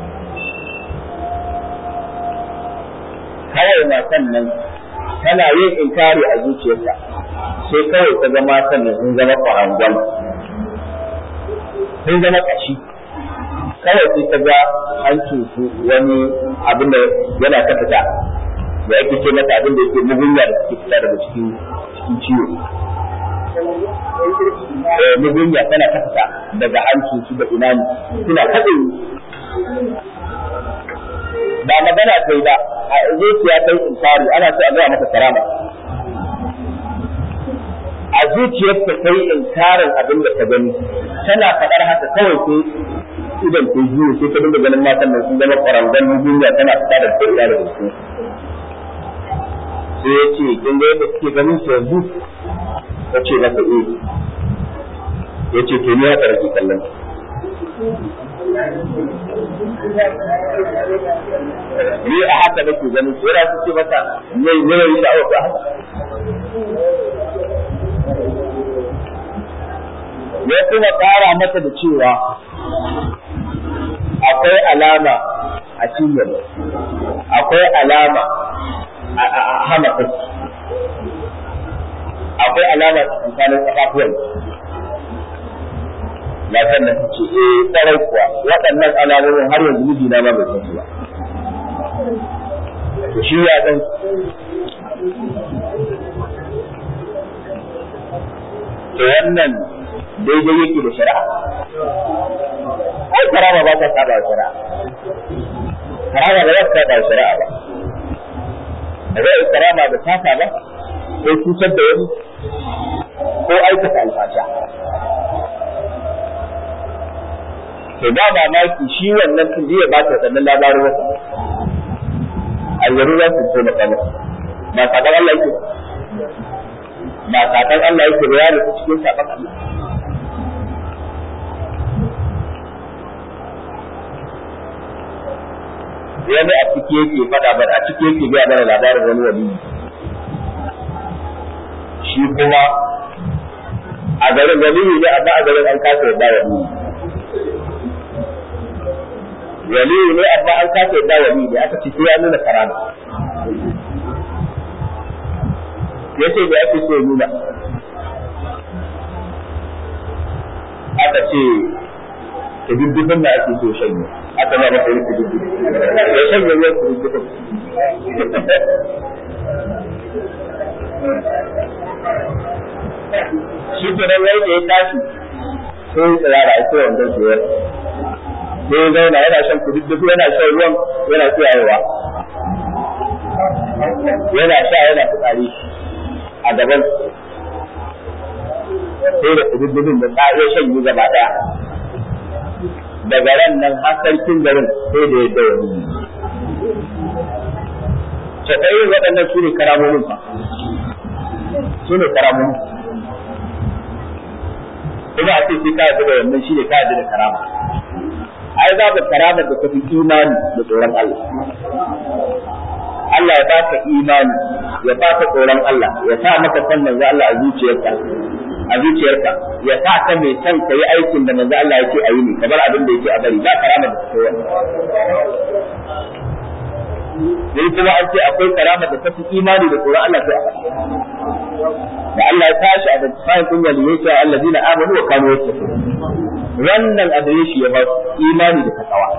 kawai matan nan tana yin inkari a zuciyarta sai kawai ta zama matan nan sun zama kwarangon sun zama kashi kawai sai ta ga an cutu wani abin da yana ta fita da yake ce mata abin da yake mugunya da suke fita daga cikin cikin ciwo eh mugunya tana ta fita daga hancin su da inani suna kaɗe ba magana ta yi ba a zuciya ta yi inkari ana so a gaya mata karama a zuciyarta ta yi inkarin abin da ta gani tana faɗar haka kawai sai idan ta juyo sai ta dinga ganin matan nan sun zama kwarangon duniya tana fita da ta ila da su sai ya ce kin ga yadda suke ganin su yanzu ta ce masa eh ya ce to ni ya tsarki kallon ni a haka nake ganin su yana su ce masa ne ne yi da haka ya kuma ƙara mata da cewa akwai alama a cinyar akwai alama a hana kai akwai alama tsakanin kafafuwan matan nan ce eh tsarai kuwa waɗannan alamomin har yanzu mijina ma bai san su ba to shi ya san to wannan daidai yake da shari'a ai karama ba ta saba shari'a karama ba za ta saba shari'a ba da zai karama da taka ba ko cutar da wani ko aikata alfasha to ba mamaki shi wannan tun ya ba ta wadannan labarin wasa aljanu za su so maka ba saban Allah yake ba saban Allah yake ba ya nufi cikin saban Allah wani a ciki yake fada bar a ciki yake biya mana labarin wani wali shi kuma a garin wali ne amma a garin an kasa yadda wali wali ne amma an kasa yadda wali ne aka ce ya nuna karama yace da ake so nuna aka ce ta dubbin da ake so shanye aka ba masa yin kududdu ya shanye ruwan kududdu shi ke nan wai da ya tashi sai ya tsira da ake wanda biyar sai ya zauna yana shan kududdu yana shan ruwan yana tsiyayewa yana sha yana fitsari a gaban sai da kududdufin da ta iya shanye gaba daya daga ran nan har sarkin garin sai da ya dawo ta ɗaya waɗannan su ne karamomin fa su ne karamomin kuma a ce sai ka yarda da wannan shi ne ka yarda da karama ai za ka karama da tafi imani da tsoron Allah Allah ya baka imani ya baka tsoron Allah ya sa maka san manzo Allah a zuciyarka a zuciyarka ya sa ka mai son ka yi aikin da manzo Allah yake a yi ne kamar abin da yake a bari ba karama da take wannan sai kuma an ce akwai karama da tafi imani da tsoron Allah sai a faɗa da Allah ya tashi a da tsayin kun waliyai sai allazina amanu wa kanu yattaqun wannan adireshi ya ba imani da takawa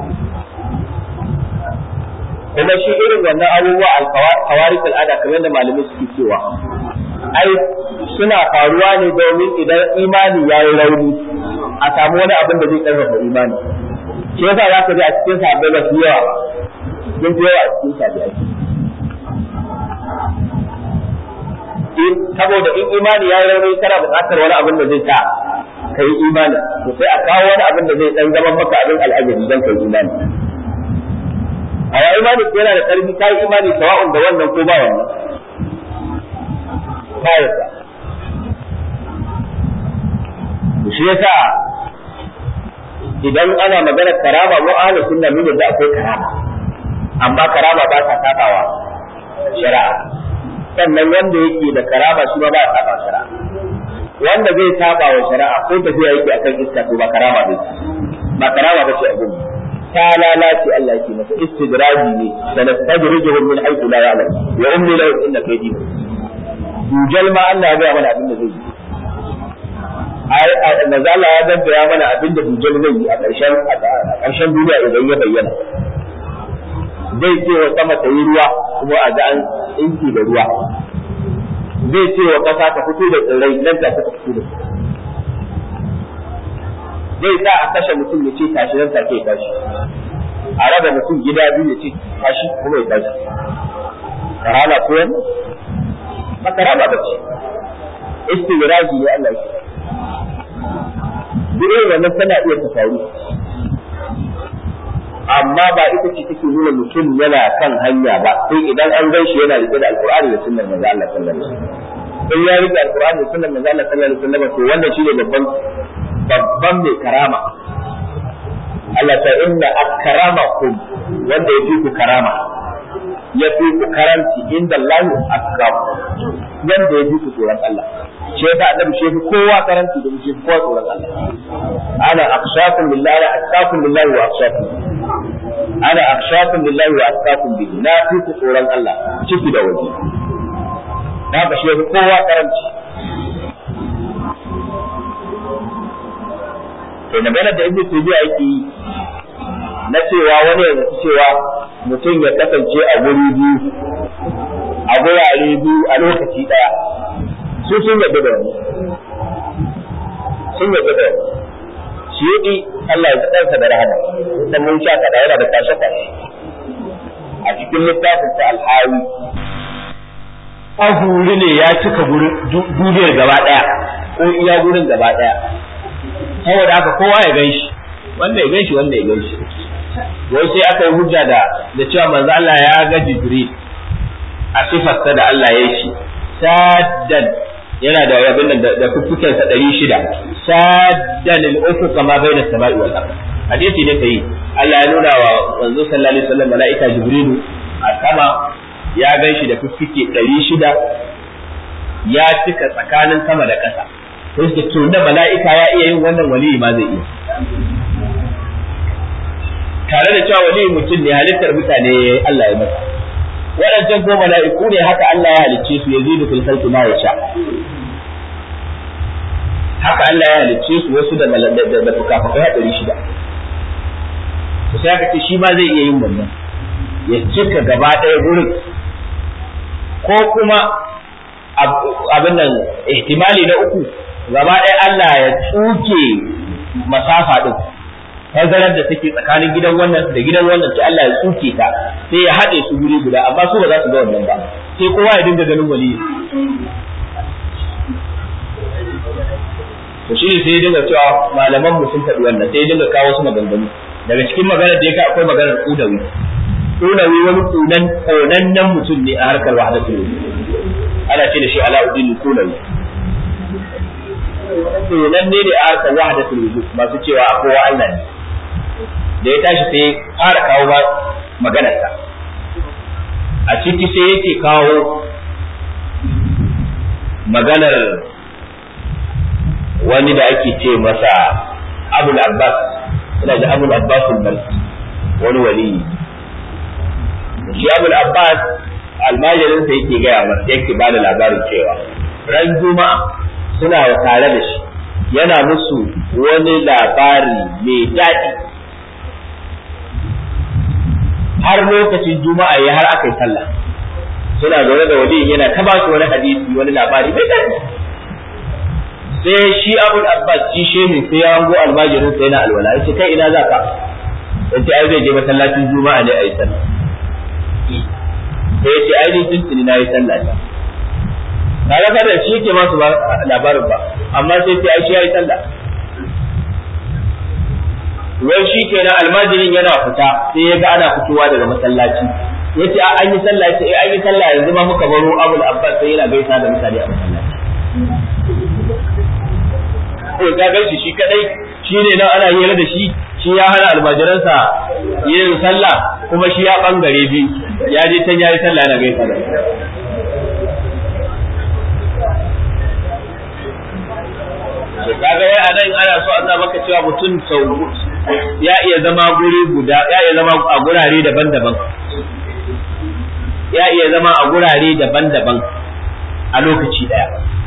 kuma shi irin wannan abubuwa alkawarik al'ada kamar da malamai suke cewa ai suna faruwa ne domin idan imani ya yi rauni a samu wani abin da zai karfafa imani shi yasa za ka ji a cikin sahabbai ba su yawa sun fi yawa a cikin sahabbai saboda in imani ya yi rauni kana buƙatar wani abin da zai sa ka yi imani to sai a kawo wani abin da zai dan zama maka abin al'ajabi don ka yi imani a wa imani yana da ƙarfi ka yi imani sawa'un da wannan ko ba wannan ba yadda shi yasa idan ana maganar karama mu ahlu sunna mun yadda akwai karama amma karama ba ta sabawa shari'a sannan wanda yake da karama shi ba ba ya saba shari'a wanda zai saba wa shari'a ko tafiya yake akan iska to ba karama ba ba karama ba ce abin ta lalace Allah yake masa istidraji ne sanastadrijuhum min haythu la ya'lam wa umli lahu inna kaydi dujal ma Allah ya ga mana abin da zai yi ai nazala ya dabbaya mana abin da dujal zai yi a ƙarshen a ƙarshen duniya idan ya bayyana zai ce wa sama ta yi ruwa kuma a ga an inki da ruwa zai ce wa ƙasa ta fito da tsirrai nan ta ta fito da zai sa a kashe mutum ya ce tashi nan take ya tashi a raba mutum gida biyu ya ce tashi kuma ya tashi karama ko wani ba karama ba ce istigraji ne Allah ya duk irin wannan tana iya ta faru amma ba ita ce take nuna mutum yana kan hanya ba sai idan an gan shi yana rike da alqur'ani da sunnar manzo Allah sallallahu alaihi wasallam in ya rike alqur'ani da sunnar manzo Allah sallallahu alaihi wasallam to wannan shine babban babban mai karama Allah ta inna akramakum wanda ya fi ku karama ya fi ku karanci inda Allah akram wanda ya fi ku tsoron Allah shi yasa annabi shi kowa karanci da shi kowa tsoron Allah ana akhshakum billahi atqakum billahi wa akhshakum ana akhshakum billahi wa atqakum bihi na fi ku tsoron Allah ciki da waje na ba shi kowa karanci to magana da ibnu tabi'a yake yi na cewa wani ya zaci cewa mutum ya kasance a guri biyu a gurare biyu a lokaci daya su sun yadda da wani sun yadda da wani shi yi Allah ya ɗansa da rahama dan mun sha kada yana da kashe kashe a cikin littafin sa alhawi ahuri ne ya cika duniyar gaba daya ko iya gurin gaba daya saboda haka kowa ya gan shi wanda ya gan shi wanda ya gan shi wai sai aka yi hujja da da cewa manzo Allah ya ga Jibril a sifarsa da Allah ya shi saddan yana da abin da da fuffuken sa 600 saddan al-ufuq kama baina samai wal ard hadisi ne kai Allah ya nuna wa manzo sallallahu alaihi wasallam malaika Jibril a sama ya gan shi da fuffuke 600 ya cika tsakanin sama da ƙasa sai suka to da mala'ika ya iya yin wannan wali ma zai iya tare da cewa wali mutum ne halittar mutane Allah ya masa waɗancan ko mala'iku ne haka Allah ya halicce su yazidu fil khalqi ma yasha haka Allah ya halicce su wasu da da fukafukai hadari shida to sai aka ce shi ma zai iya yin wannan ya cika gaba ɗaya gurin ko kuma abin nan ihtimali na uku gaba ɗaya Allah ya tsuke masafa ɗin tazarar da take tsakanin gidan wannan da gidan wannan sai Allah ya tsuke ta sai ya haɗe su guri guda amma su ba za su ga wannan ba sai kowa ya dinga ganin wali to shi sai ya dinga cewa malaman mu sun faɗi wannan sai ya dinga kawo su maganganu daga cikin maganar da yake akwai maganar kudawi kudawi wani kunan konannen mutum ne a harkar wahdatul wujud ana ce da shi alauddin kudawi kunan ne da a harkar wahdatul wujud masu cewa kowa Allah ne da ya tashi sai fara kawo maganarsa a ciki sai yake kawo maganar wani da ake ce masa abul abbas ina da abul abbas al-balki wani wali shi abul abbas almajirin sa yake gaya masa yake bada labarin cewa ran juma'a suna tare da shi yana musu wani labari mai daɗi har lokacin juma'a ya har aka yi sallah suna zaune da wali yana ta ba su wani hadisi wani labari mai daɗi sai shi abul abbas shi shehi sai ya hango almajirin sai yana alwala yace kai ina za ka yace ai zai je masallacin juma'a ne a yi sallah sai yace ai ni tuntuni na yi sallah ne kaga kada shi yake masu labarin ba amma sai sai ai shi ya yi sallah wai shi kenan almajirin yana fita sai ya ga ana fitowa daga masallaci yace a an yi sallah yace eh an yi sallah yanzu ma muka baro abul abbas sai yana gaisa da mutane a masallaci ko ka gan shi shi kadai shi ne nan ana hira da shi shi ya hana almajiransa yin sallah kuma shi ya bangare bi ya je can yayi sallah yana gaisa da kaga wai anan ana so a sa maka cewa mutum sau ya iya zama guri guda ya iya zama a gurare daban-daban ya iya zama a gurare daban-daban a lokaci daya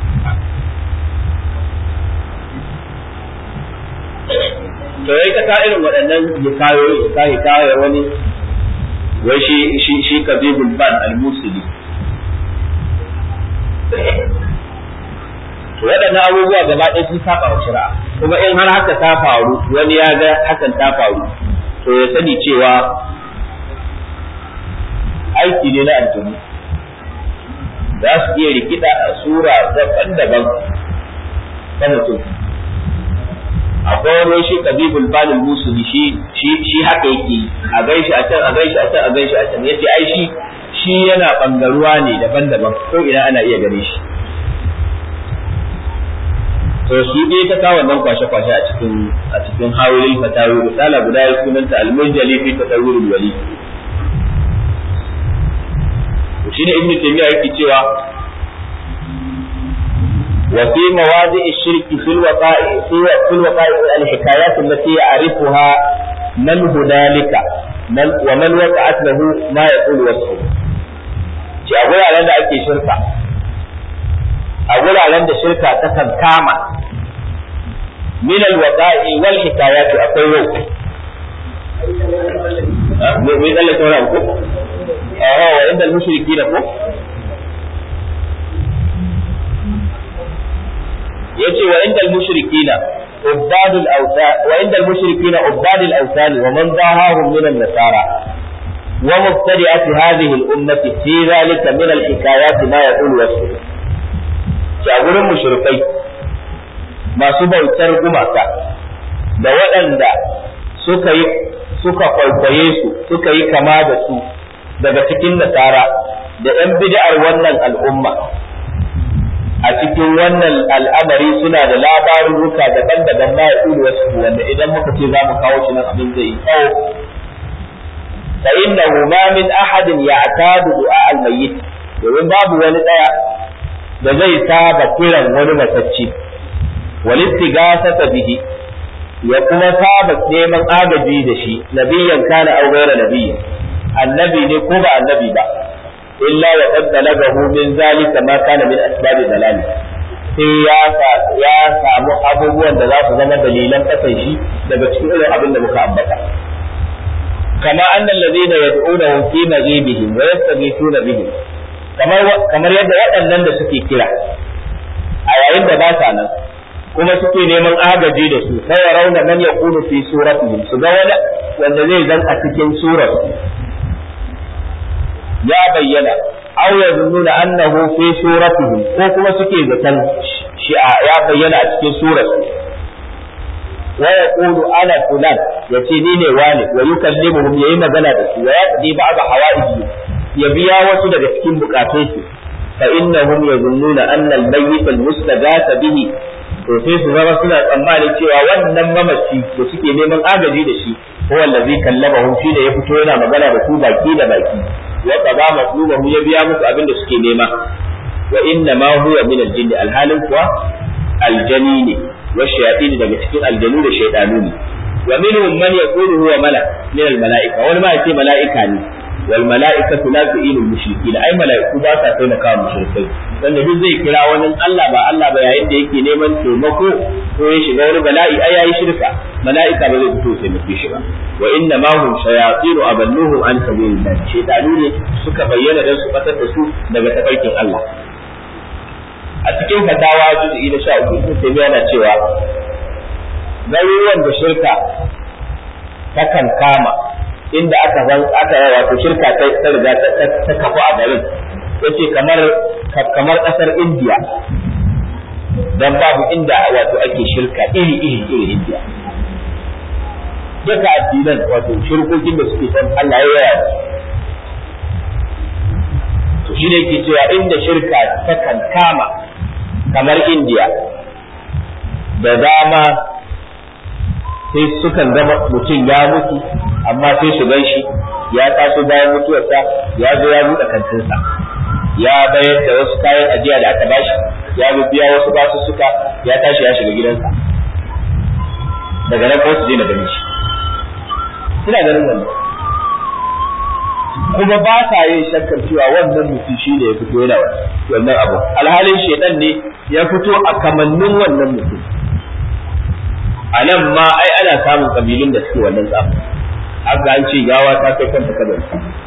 to yayi ta ka irin waɗannan hikayoyi ka hikaya wani wai shi shi shi kabibul ban al-musili to waɗannan abubuwa gaba ɗaya sun saba wa shari'a kuma in har haka ta faru wani ya ga hakan ta faru to ya sani cewa aiki ne na aljanu za su iya rikida a sura daban-daban ta mutum akwai wani shi kabibul balil musuli shi shi shi haka yake a gaishe a can a gaishe a can a gaishe a can yace ai shi shi yana bangaruwa ne daban-daban ko ina ana iya gane shi to shi dai ta kawo wannan kwashe-kwashe a cikin a cikin hawilin fatawi risala guda ya sunanta al-munjali fi tatawwurul wali to shine ibnu taymiya yake cewa wa fi mawadi' ash-shirk fi al-waqa'i fi al-waqa'i al-hikayat allati ya'rifuha man hudalika man wa man waqa'at lahu ma yaqulu wasfu ci a guraren da ake shirka a guraren da shirka ta kan kama min alwaqa'i wal hikayat akwai yau me me dalle sauran ko aha wa inda al-mushrikina ko yace wa inda al-mushrikina عباد الأوثان وعند المشركين عباد الأوثان ومن ضاهاهم من النصارى ومبتدئة هذه الأمة في ذلك من الحكايات ما يقول وصفه شاغر المشركين ما سبوا الترجمة da waɗanda suka yi suka kwaikwaye su suka yi kama da su daga cikin nasara da ‘yan bid'ar wannan al'umma a cikin wannan al'amari suna da labarurruka daban-daban na ya wasu wanda idan muka ce za mu kawo shi nan abin zai yi tsawo fa innahu ma min ahadin ya'tadu du'a al-mayyit domin babu wani daya da zai saba kiran wani matacce wal istighasata bihi ya kuma saba neman agaji da shi nabiyyan kana aw ghayra nabiyyin annabi ne ko ba annabi ba illa wa qad balagahu min zalika ma kana min asbab dalali sai ya ya samu abubuwan da za su zama dalilan kasan shi daga cikin irin abin da muka ambata kama anna alladhina yad'unahu fi maghibihim wa yastaghithuna bihim kamar kamar yadda waɗannan da suke kira a yayin da ba sa nan kuma suke neman agaji da su sai ya rauna man yakunu fi suratihim su ga wani wanda zai zan a cikin surar ya bayyana aw yazunnuna annahu fi suratihim ko kuma suke zaton shi ya bayyana a cikin surar wa yaqulu ana fulan yace ni ne wani wa yukallimuhum yayi magana da su wa yaqdi ba'd hawaiji ya biya wasu daga cikin bukatunsu fa innahum yazunnuna anna al-mayyit al-mustaghatha bihi to sai su zama suna tsammanin cewa wannan mamaci da suke neman agaji da shi huwa allazi kallabahum shi da ya fito yana magana da su baki da baki wa qada matlubahu ya biya musu abin da suke nema wa inna ma huwa min al-jinn alhalin kuwa aljani ne wa shayatin daga cikin aljanu da shaytanu ne wa minhum man yaqulu huwa malak min al-mala'ika wani ma yace mala'ika ne wal mala'ikatu la tu'inu al-mushrikeen ai mala'iku ba sa taimaka wa mushrikai wanda duk zai kira wani Allah ba Allah ba yayin da yake neman taimako ko ya shiga wani bala'i ai yayi shirka mala'ika ba zai fito ya taimake shi ba wa inna ma hum shayatin aballuhum an sabilillah shaytanu ne suka bayyana dan su fatar da su daga tafarkin Allah a cikin fatawa juz'i na 13 ibn Taymiyyah yana cewa garuruwan da shirka takan kama inda aka zan aka wato shirka ta ta riga ta kafu a garin yace kamar kamar kasar India dan babu inda wato ake shirka iri iri iri India duka addinan wato shirkokin da suke san Allah ya yaya to shi ne ke cewa inda shirka ta kan kama kamar India da dama sai sukan zama mutum ya mutu amma sai su gan shi ya taso bayan mutuwarsa ya zo ya buɗe kantinsa ya bayar da wasu kayan ajiya da aka bashi ya biya wasu basu suka ya tashi ya shiga gidansa daga nan kuma su je na gani shi suna ganin wannan kuma ba sa yin shakkar cewa wannan mutum shi ne ya fito yana wannan abu alhalin shedan ne ya fito a kamannin wannan mutum a nan ma ai ana samun kabilun da suke wannan tsafi haka an ce gawa ta kai kanta kadar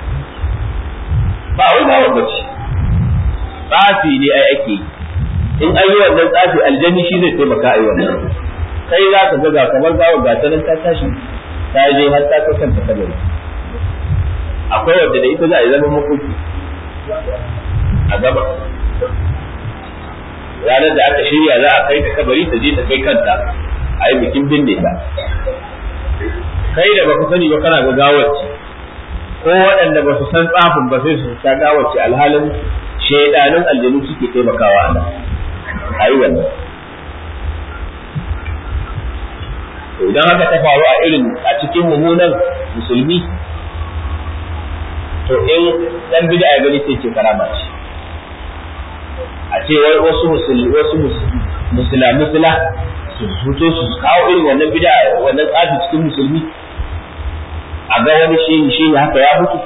ba wai gawa ba ce tsafi ne ai ake yi in an yi wannan tsafi aljanni shi zai taimaka a yi wannan kai za ka ga kamar gawa ga ta nan ta tashi ta je har ta kai kanta kadar akwai wadda da ita za a yi zama makoki a gaba ranar da aka shirya za a kai ta kabari ta je ta kai kanta a yi bikin binne ta kai da baka sani ba kana ga gawarci ko waɗanda ba su san tsafin ba sai su ta gawarci alhalin shaidanun aljanu suke taimakawa a nan a yi wannan idan haka ta faru a irin a cikin mummunan musulmi to in dan bid'a ya gani sai ce karama ce a ce wasu musulmi wasu musula musula su fito su kawo irin wannan bid'a wannan tsafi cikin musulmi a ga wani shehi shehi haka ya mutu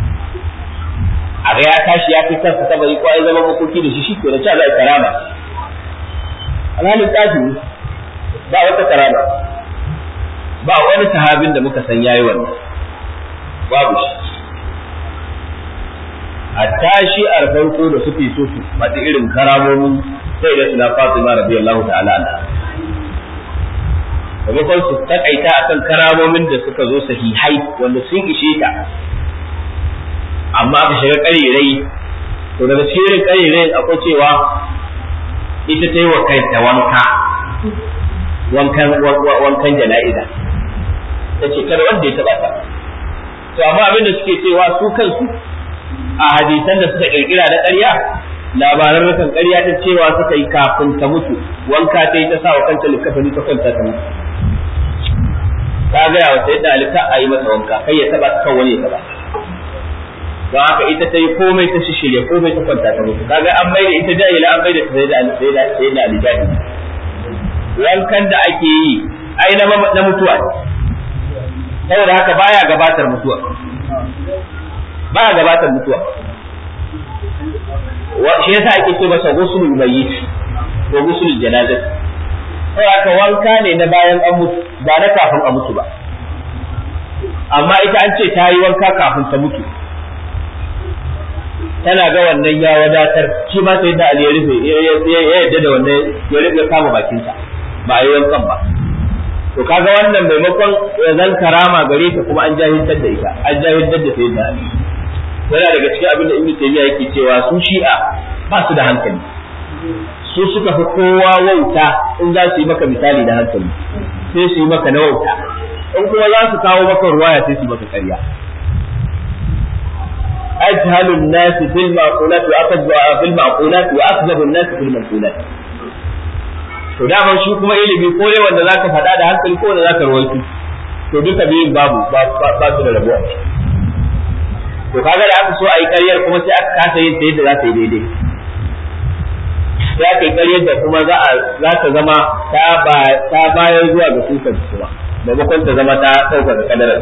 a ga ya tashi ya fi kansa kabari ko ya zama makoki da shi shi ke da cewa zai karama alhalin tsafi ba wata karama ba wani sahabin da muka san yayi wannan babu shi hatta shi a farko da suke so su faɗi irin karamomin sai da suna Fatima radiyallahu ta'ala anha maimakon su takaita akan karamomin da suka zo sahihai wanda sun ishe ta amma aka shiga ƙarirai to daga cikin ƙarirai akwai cewa ita ta yi wa kanta wanka wankan wankan jana'iza ta ce kada wanda ya taɓa ta to amma abin da suke cewa su kansu a hadisan da suka kirkira da ƙarya labaran rukan ƙarya ta cewa suka yi kafin ta mutu wanka ta yi ta sa wa kanta likafani ta kwanta ta mutu ta gaya wa sai dalika a yi masa wanka kai ya taba kan wani ya taba don haka ita ta yi komai ta shishirya komai ta kwanta ta mutu kaga an maida ita jahila an maida sai da sai da sai da alijani wankan da ake yi ai na na mutuwa ne saboda haka baya gabatar mutuwa baya gabatar mutuwa shi yasa ake ce masa gusulul mayyit ko gusulul janazah sai aka wanka ne na bayan an mutu ba na kafin a mutu ba amma ita an ce ta yi wanka kafin ta mutu tana ga wannan ya wadatar shi ma sai da Ali ya rufe ya yadda da wannan ya rufe kama bakinsa ba a yi wankan ba to kaga wannan maimakon ya zan karama gare ta kuma an jahiltar da ita an jahiltar da sai da Ali yana daga cikin abin da Ibn Taymiyyah yake cewa su Shi'a ba su da hankali su suka fi kowa wauta in za su yi maka misali da hankali sai su yi maka na wauta in kuma za su kawo maka ruwaya sai su yi maka ƙarya أجهل الناس في المعقولات وأكذب في المعقولات وأكذب الناس في المنقولات to daman shi kuma ilimi ko ne wanda zaka faɗa da hankali ko wanda zaka rawaito to duka biyun babu ba su da rabuwa to kaga da aka so a yi ƙaryar kuma sai aka kasa yin ta yadda za ta yi daidai sai aka yi ƙaryar da kuma za a za ta zama ta bayar zuwa ga sukan kuma maimakon ta zama ta ɗaukaka kadarar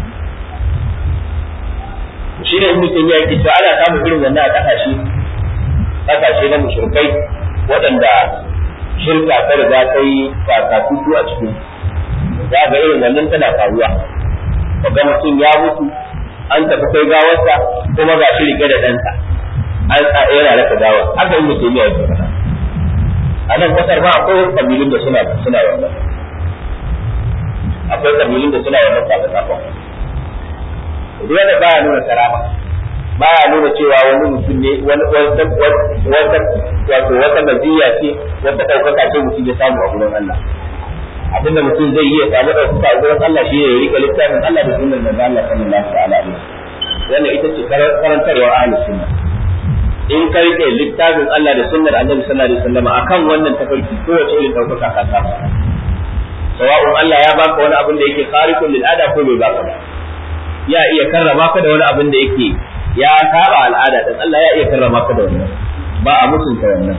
shi ne ibnu taymiya yake cewa ana samun irin wannan a kasashe kasashe na mushrikai waɗanda shirka ta riga ta yi kakatutu a cikin za ga irin wannan tana faruwa kaga mutum ya mutu an tafi kai gawarsa kuma ga shi rike da ɗansa an sa yana raka gawar haka ibnu taymiya yake faɗa a nan kasar ma akwai kabilun da suna suna wannan akwai kabilun da suna wannan sakakakon duk wanda baya nuna karama baya nuna cewa wani mutum ne wani wata wata wato wata maziya ce wata ɗaukaka ce mutum ya samu a gurin Allah abinda mutum zai iya samu ɗaukaka a gurin Allah shi ne ya rika littafin Allah da sunnar da Allah sallallahu ta'ala alaihi wannan ita ce karantarwar ahlus sunna in ka rike littafin Allah da sunnar Annabi sallallahu alaihi wasallam akan wannan tafarki kowace irin ɗaukaka ka samu sawa'un Allah ya baka wani abin da yake khariqun lil ada ko bai baka ba ya iya karrama ka da wani abin da yake ya saba al'ada din Allah ya iya karrama ka da wannan ba a mutunta wannan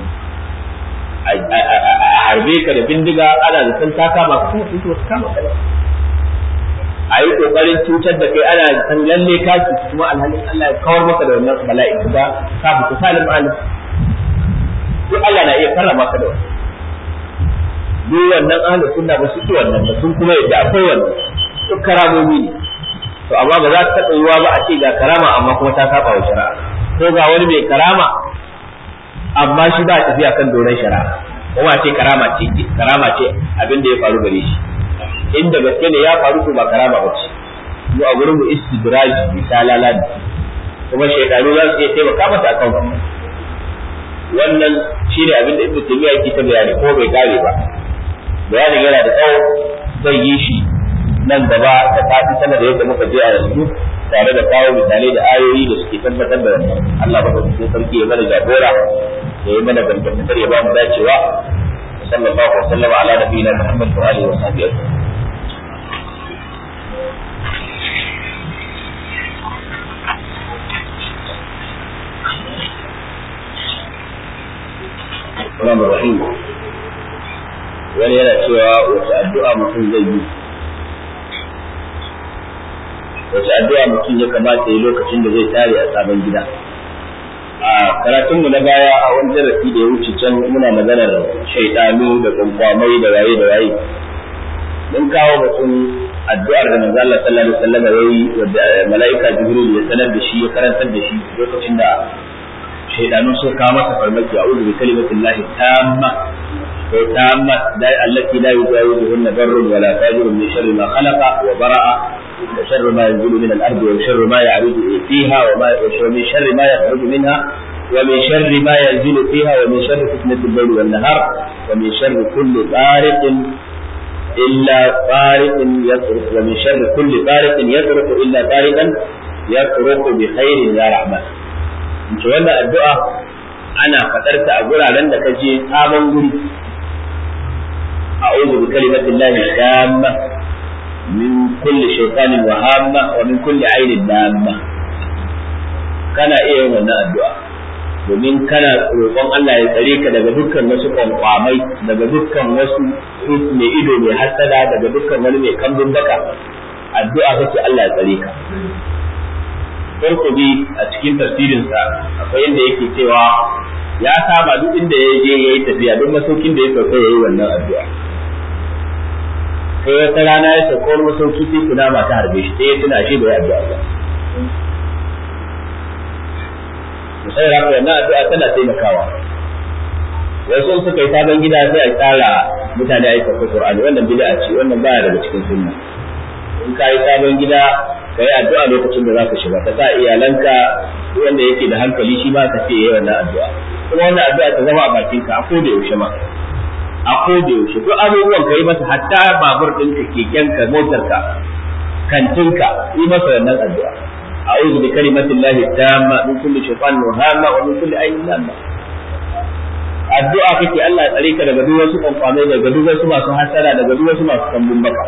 a harbe ka da bindiga ana da san ta kama ka kuma kuma ka kama ka a yi kokarin cutar da kai ana san lalle ka ci kuma alhalin Allah ya kawar maka da wannan bala'i ba ka fita salim alim duk Allah na iya karrama ka da wannan duk wannan ahlus sunna ba su ci wannan ba sun kuma yadda akwai wannan duk karamomi ne to amma ba za ta taɓa yiwa ba a ce ga karama amma kuma ta saba wa shari'a ko ga wani mai karama amma shi ba tafiya kan doron shari'a kuma a ce karama ce karama ce abin da ya faru gare shi inda gaske ne ya faru to ba karama ba ce mu a gurin mu istidraj misalala ne kuma shaidanu za su iya taimaka mata akan wannan wannan shine abin da ibnu taymiya yake ta bayani ko bai kare ba bayanin yana da tsawo zai yi shi nan gaba da fati sama da yadda muka je a yanzu tare da kawo misalai da ayoyi da suke tabbatar da wannan Allah baka cikin sarki ya mana jagora ya yi mana gangantar ya ba mu dacewa sallallahu alaihi wasallam ala nabiyina Muhammad wa alihi wa sahbihi Assalamu alaikum. Wani yana cewa wace addu'a mutum zai yi wace addu'a mutum ya kamata yi lokacin da zai tare a sabon gida a karatunmu na baya a wani darasi da ya wuce can muna maganar shaidanu da kwankwamai da waye da waye mun kawo batun addu'ar da manzo Allah sallallahu alaihi wasallam yayi wadda malaika Jibril ya sanar da shi ya karantar da shi lokacin da shaydanu suka kawo masa farmaki a'udhu bi kalimatillahi tamma ko tamma da allati la yujawizuhunna barrun wala fajirun min sharri ma khalaqa wa bara'a wa sharri ma yanzilu min al-ardi wa sharri ma ya'ruju fiha wa ma wa min sharri ma yakhruju minha ومن شر ما ينزل فيها ومن شر فتنة الليل والنهار ومن شر كل طارق إلا طارق يطرق ومن شر كل طارق يطرق إلا طارقا يطرق بخير يا رحمن in wannan addu'a ana faɗar ta a guraren da kaje sabon guri a'udhu bi kalimatin lahi tamma min kulli shaytanin wa hamma wa min kulli ainin lamma kana iya yin wannan addu'a domin kana roƙon Allah ya tsare ka daga dukkan wasu kwankwamai daga dukkan wasu mai ido mai hasada daga dukkan wani mai kambun baka addu'a kake Allah ya tsare ka Qurtubi a cikin tafsirinsa akwai inda yake cewa ya saba duk inda ya je yayi tafiya duk masaukin da ya sauka yayi wannan addu'a sai wata rana ya sauka wani masauki sai kuna ta harbe shi sai ya tuna shi bai addu'a ba sai haka wannan addu'a tana taimakawa wasu suka yi sabon gida sai a tsara mutane a yi sauka Qur'ani wannan bid'a ce wannan baya daga cikin sunna in ka yi sabon gida ka yi addu'a lokacin da za ka shiga ka sa iyalanka wanda yake da hankali shi ba ka ce yi wannan addu'a kuma wannan addu'a ta zama a bakinka a koda yaushe ma a koda yaushe duk abubuwan ka yi masa hatta babur ɗinka kekenka motarka kantinka yi masa wannan addu'a a'udhu bi kalimati llahi tamma min kulli shaytanin wahama wa min kulli ayyin lamma addu'a kake Allah ya tsare ka daga duk wasu kwamfamai daga duk wasu masu hasara daga duk wasu masu kambun baka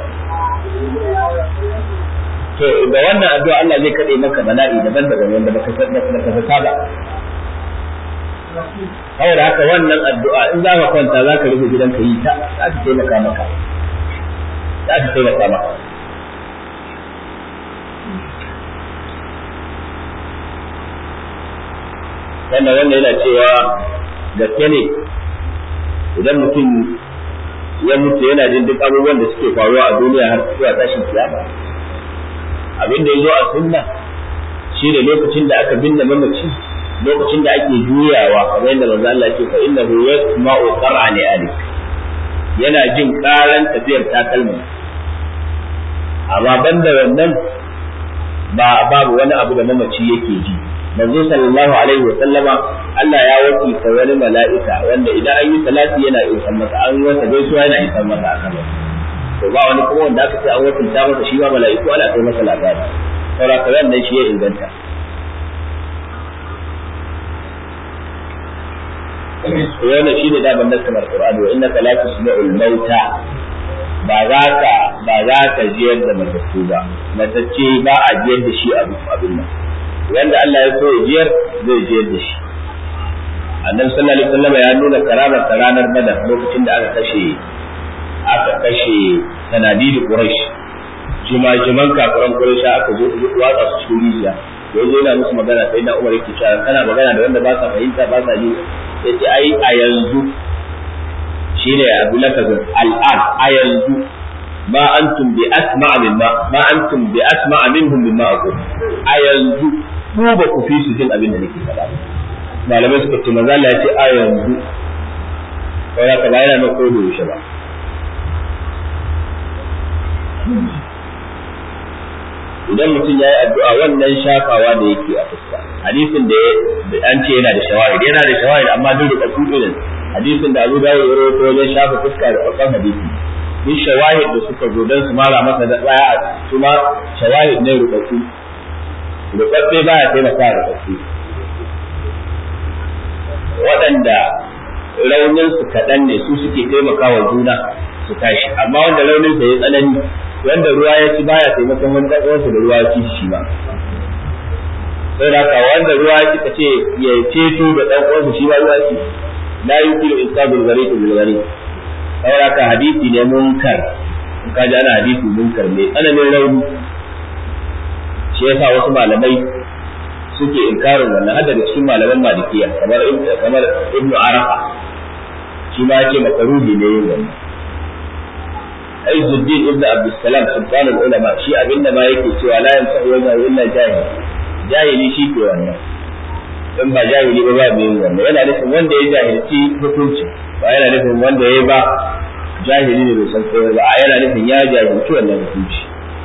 to da wannan addu'a Allah zai kade maka bala'i daban-daban wanda baka san baka saba saboda haka wannan addu'a in za ka kwanta za ka rufe gidanka yi ta za ta taimaka maka za ta taimaka maka wannan wannan yana cewa gaske ne idan mutum ya mutu yana jin duk abubuwan da suke faruwa a duniya har zuwa tashin kiyama abin da ya zo a sunna shi ne lokacin da aka binne mamaci lokacin da ake juyawa kamar yadda manzo Allah yake fa innahu yasma'u qara'ani alik yana jin karan tafiyar takalmin amma banda wannan ba babu wani abu da mamaci yake ji manzo sallallahu alaihi wa sallama Allah ya wakilta wani mala'ika wanda idan an yi salati yana isar masa an yi masa gaisuwa yana isar masa a kan to ba wani kuma wanda aka ce an wakilta masa shi ba mala'iku ana kai masa labari saboda ka wannan shi ya inganta wannan shine daban nassar alqur'ani wa innaka la tusmi'ul mauta ba za ka ba za ka jiyar da matattu ba matacce ba a jiyar da shi abin nan wanda Allah ya so jiyar zai jiyar da shi annabi sallallahu alaihi wasallam ya nuna karamar ta ranar badar lokacin da aka kashe aka kashe sanadidi quraish jimajiman kafiran quraish aka zo watsa su cikin rijiya yanzu yana musu magana sai na umar yake cewa kana magana da wanda ba sa fahimta ba sa ji yace ai a yanzu shine abu lakazin al'an a yanzu ma antum bi asma'a mimma ma antum bi asma'a minhum mimma aqul a yanzu ku ba ku fi su jin abin da nake faɗa malamai suka ce manzo Allah ya ce a yanzu wala ka bayana na ko da yaushe ba idan mutum ya yi addu'a wannan shafawa da yake a fuska hadisin da an ce yana da shawahid yana da shawahid amma duk da kafu irin hadisin da Abu Dawud ya rawaito wajen shafa fuska da farkon hadisi duk shawahid da suka zo dan su mara masa da tsaya su ma shawahid ne rubatu rubabbe ba ya taimaka rubabbe waɗanda raunin su kaɗan ne su suke taimakawa juna su tashi amma wanda raunin sa ya tsanani wanda ruwa ya ci baya taimakon wani ɗan'uwansa da ruwa ya ci shi ba sai da ka wanda ruwa ya ci ka ce ya ceto da ɗan'uwansa shi ba ruwa ci la yukilu insabul gari to bil gari saboda ka hadisi ne munkar in ka ji ana hadisi munkar mai tsananin rauni shi yasa wasu malamai suke inkarin wannan hadda da cikin malaman malikiya kamar kamar ibnu arafa shi ma yake makaruhi ne yin wannan Izzuddin ibn Abdussalam sultan ulama shi abinda ma yake cewa la yanfa'u wajhu illa jahil jahili shi ke wannan in ba jahili ba ba mai wannan yana nufin wanda ya jahilci hukunci ba yana nufin wanda ya ba jahili ne bai san komai ba a yana nufin ya jahilci wannan hukunci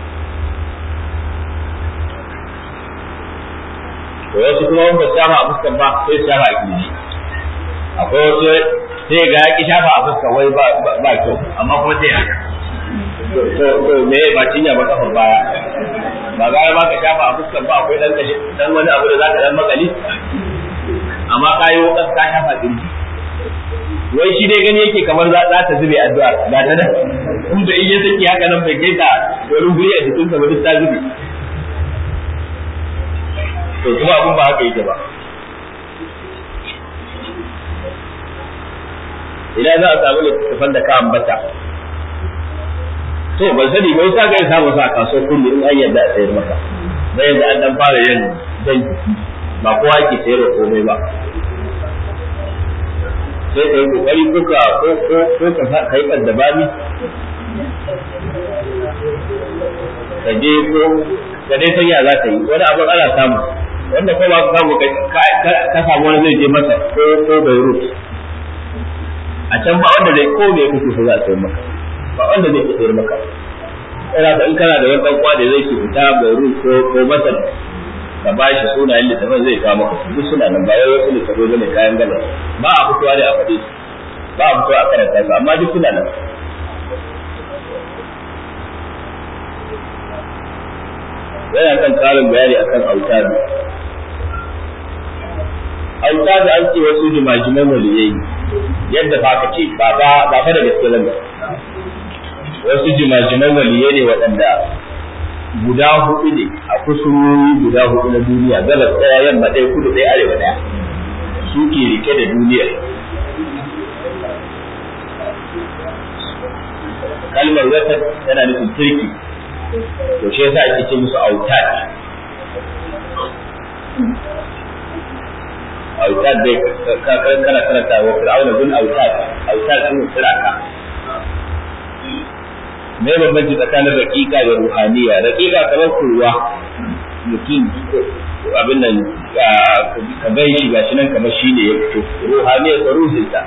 to wasu kuma wanda shafa a fuskar ba sai shafa a kirji akwai wasu sai ga ya ki shafa a fuskar wai ba kyau amma kuma sai haka to me ba cinya ba kafar baya ba gara ba ka shafa a fuskar ba akwai dan kashi dan wani abu da za ka dan makali amma ka yi wukas ka shafa kirji wai shi dai gani yake kamar za ta zube addu'ar ba ta nan in da iya saki haka nan bai kai ta wurin guri a jikinsa ba duk ta zube to kuma abun ba haka yake ba idan za a samu littattafan da ka ambata to ban sani bai sa ga samu sa kaso kullu in an yadda a sayar maka da yadda an dan fara yin dan ba kowa ke sayar da komai ba sai ka yi kokari ko ka ko ko ko ka sa kai da bami ka je ko ka dai san ya za ka yi wani abin ana samu wanda ko ba ka samu ka samu wani zai je masa ko ko Beirut a can ba wanda zai ko me kake so za a sayar maka ba wanda zai sayar maka ina in kana da wani dan kwa da zai ke fita Beirut ko ko Masar ka ba shi sunayen littafin zai kawo maka duk suna nan ba wai wasu littafai bane kayan gala ba a fitowa ne a faɗi ba a fitowa a karanta su amma duk suna nan yana kan karin bayani akan autari autari an ce wasu jimajiman waliyai yadda fa ka ce ba ba ba fa da gaske nan wasu jimajiman waliyai ne waɗanda guda hudu ne a kusurori guda hudu na duniya gabas ɗaya yamma ɗaya kudu ɗaya arewa ɗaya su ke rike da duniyar kalmar wata tana nufin turki to shi yasa ake ce musu autad autad dai kana karanta wa fir'auna bin autad autad sun firaka me bambanci tsakanin raƙiƙa da ruhaniya raƙiƙa kamar kurwa mutum abin nan ka bai shi gashi nan kamar shi ne ya fito ruhaniya ta ruhinta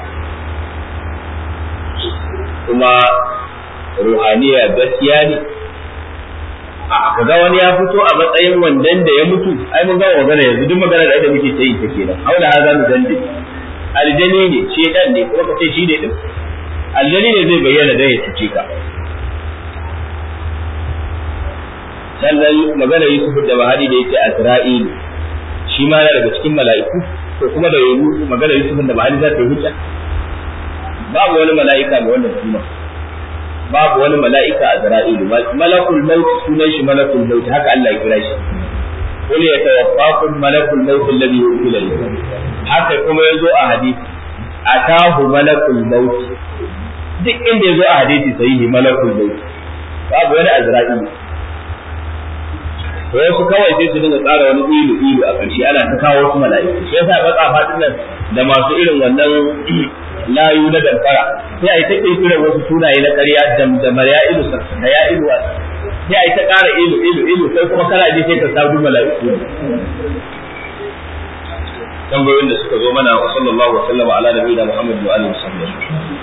kuma ruhaniya gaskiya ne ka ga wani ya fito a matsayin wandan da ya mutu ai mun gama magana yanzu duk magana da muke ta yi ta kenan haula ha za mu dande aljani ne shedan ne kuma ka ce shi ne din aljani ne zai bayyana dan ya cuce ka sannan magana Yusuf da Bahari da yake Azra'il shi ma yana daga cikin mala'iku to kuma da yayi magana Yusuf da Bahari za ta yi hujja babu wani mala'ika ga wannan suna babu wani mala'ika Azra'il malakul maut sunan shi malakul maut haka Allah ya kira shi qul yatawaffakum malakul maut alladhi yukila bikum haka kuma yazo a hadisi atahu malakul maut duk inda yazo a hadisi sahihi malakul maut babu wani Azra'il to wasu kawai sai su dinga tsara wani ilu ilu a ƙarshe ana ta kawo wasu mala'iku shi yasa baka fadin nan da masu irin wannan layu na damfara sai a yi ta kirkirar wasu sunaye na ƙarya da ya ilu da ya ilu sai a yi ta ƙara ilu ilu ilu sai kuma kana je sai ka sabu mala'iku tambayoyin da suka zo mana wa sallallahu wa sallama ala nabiyina muhammad wa alihi wa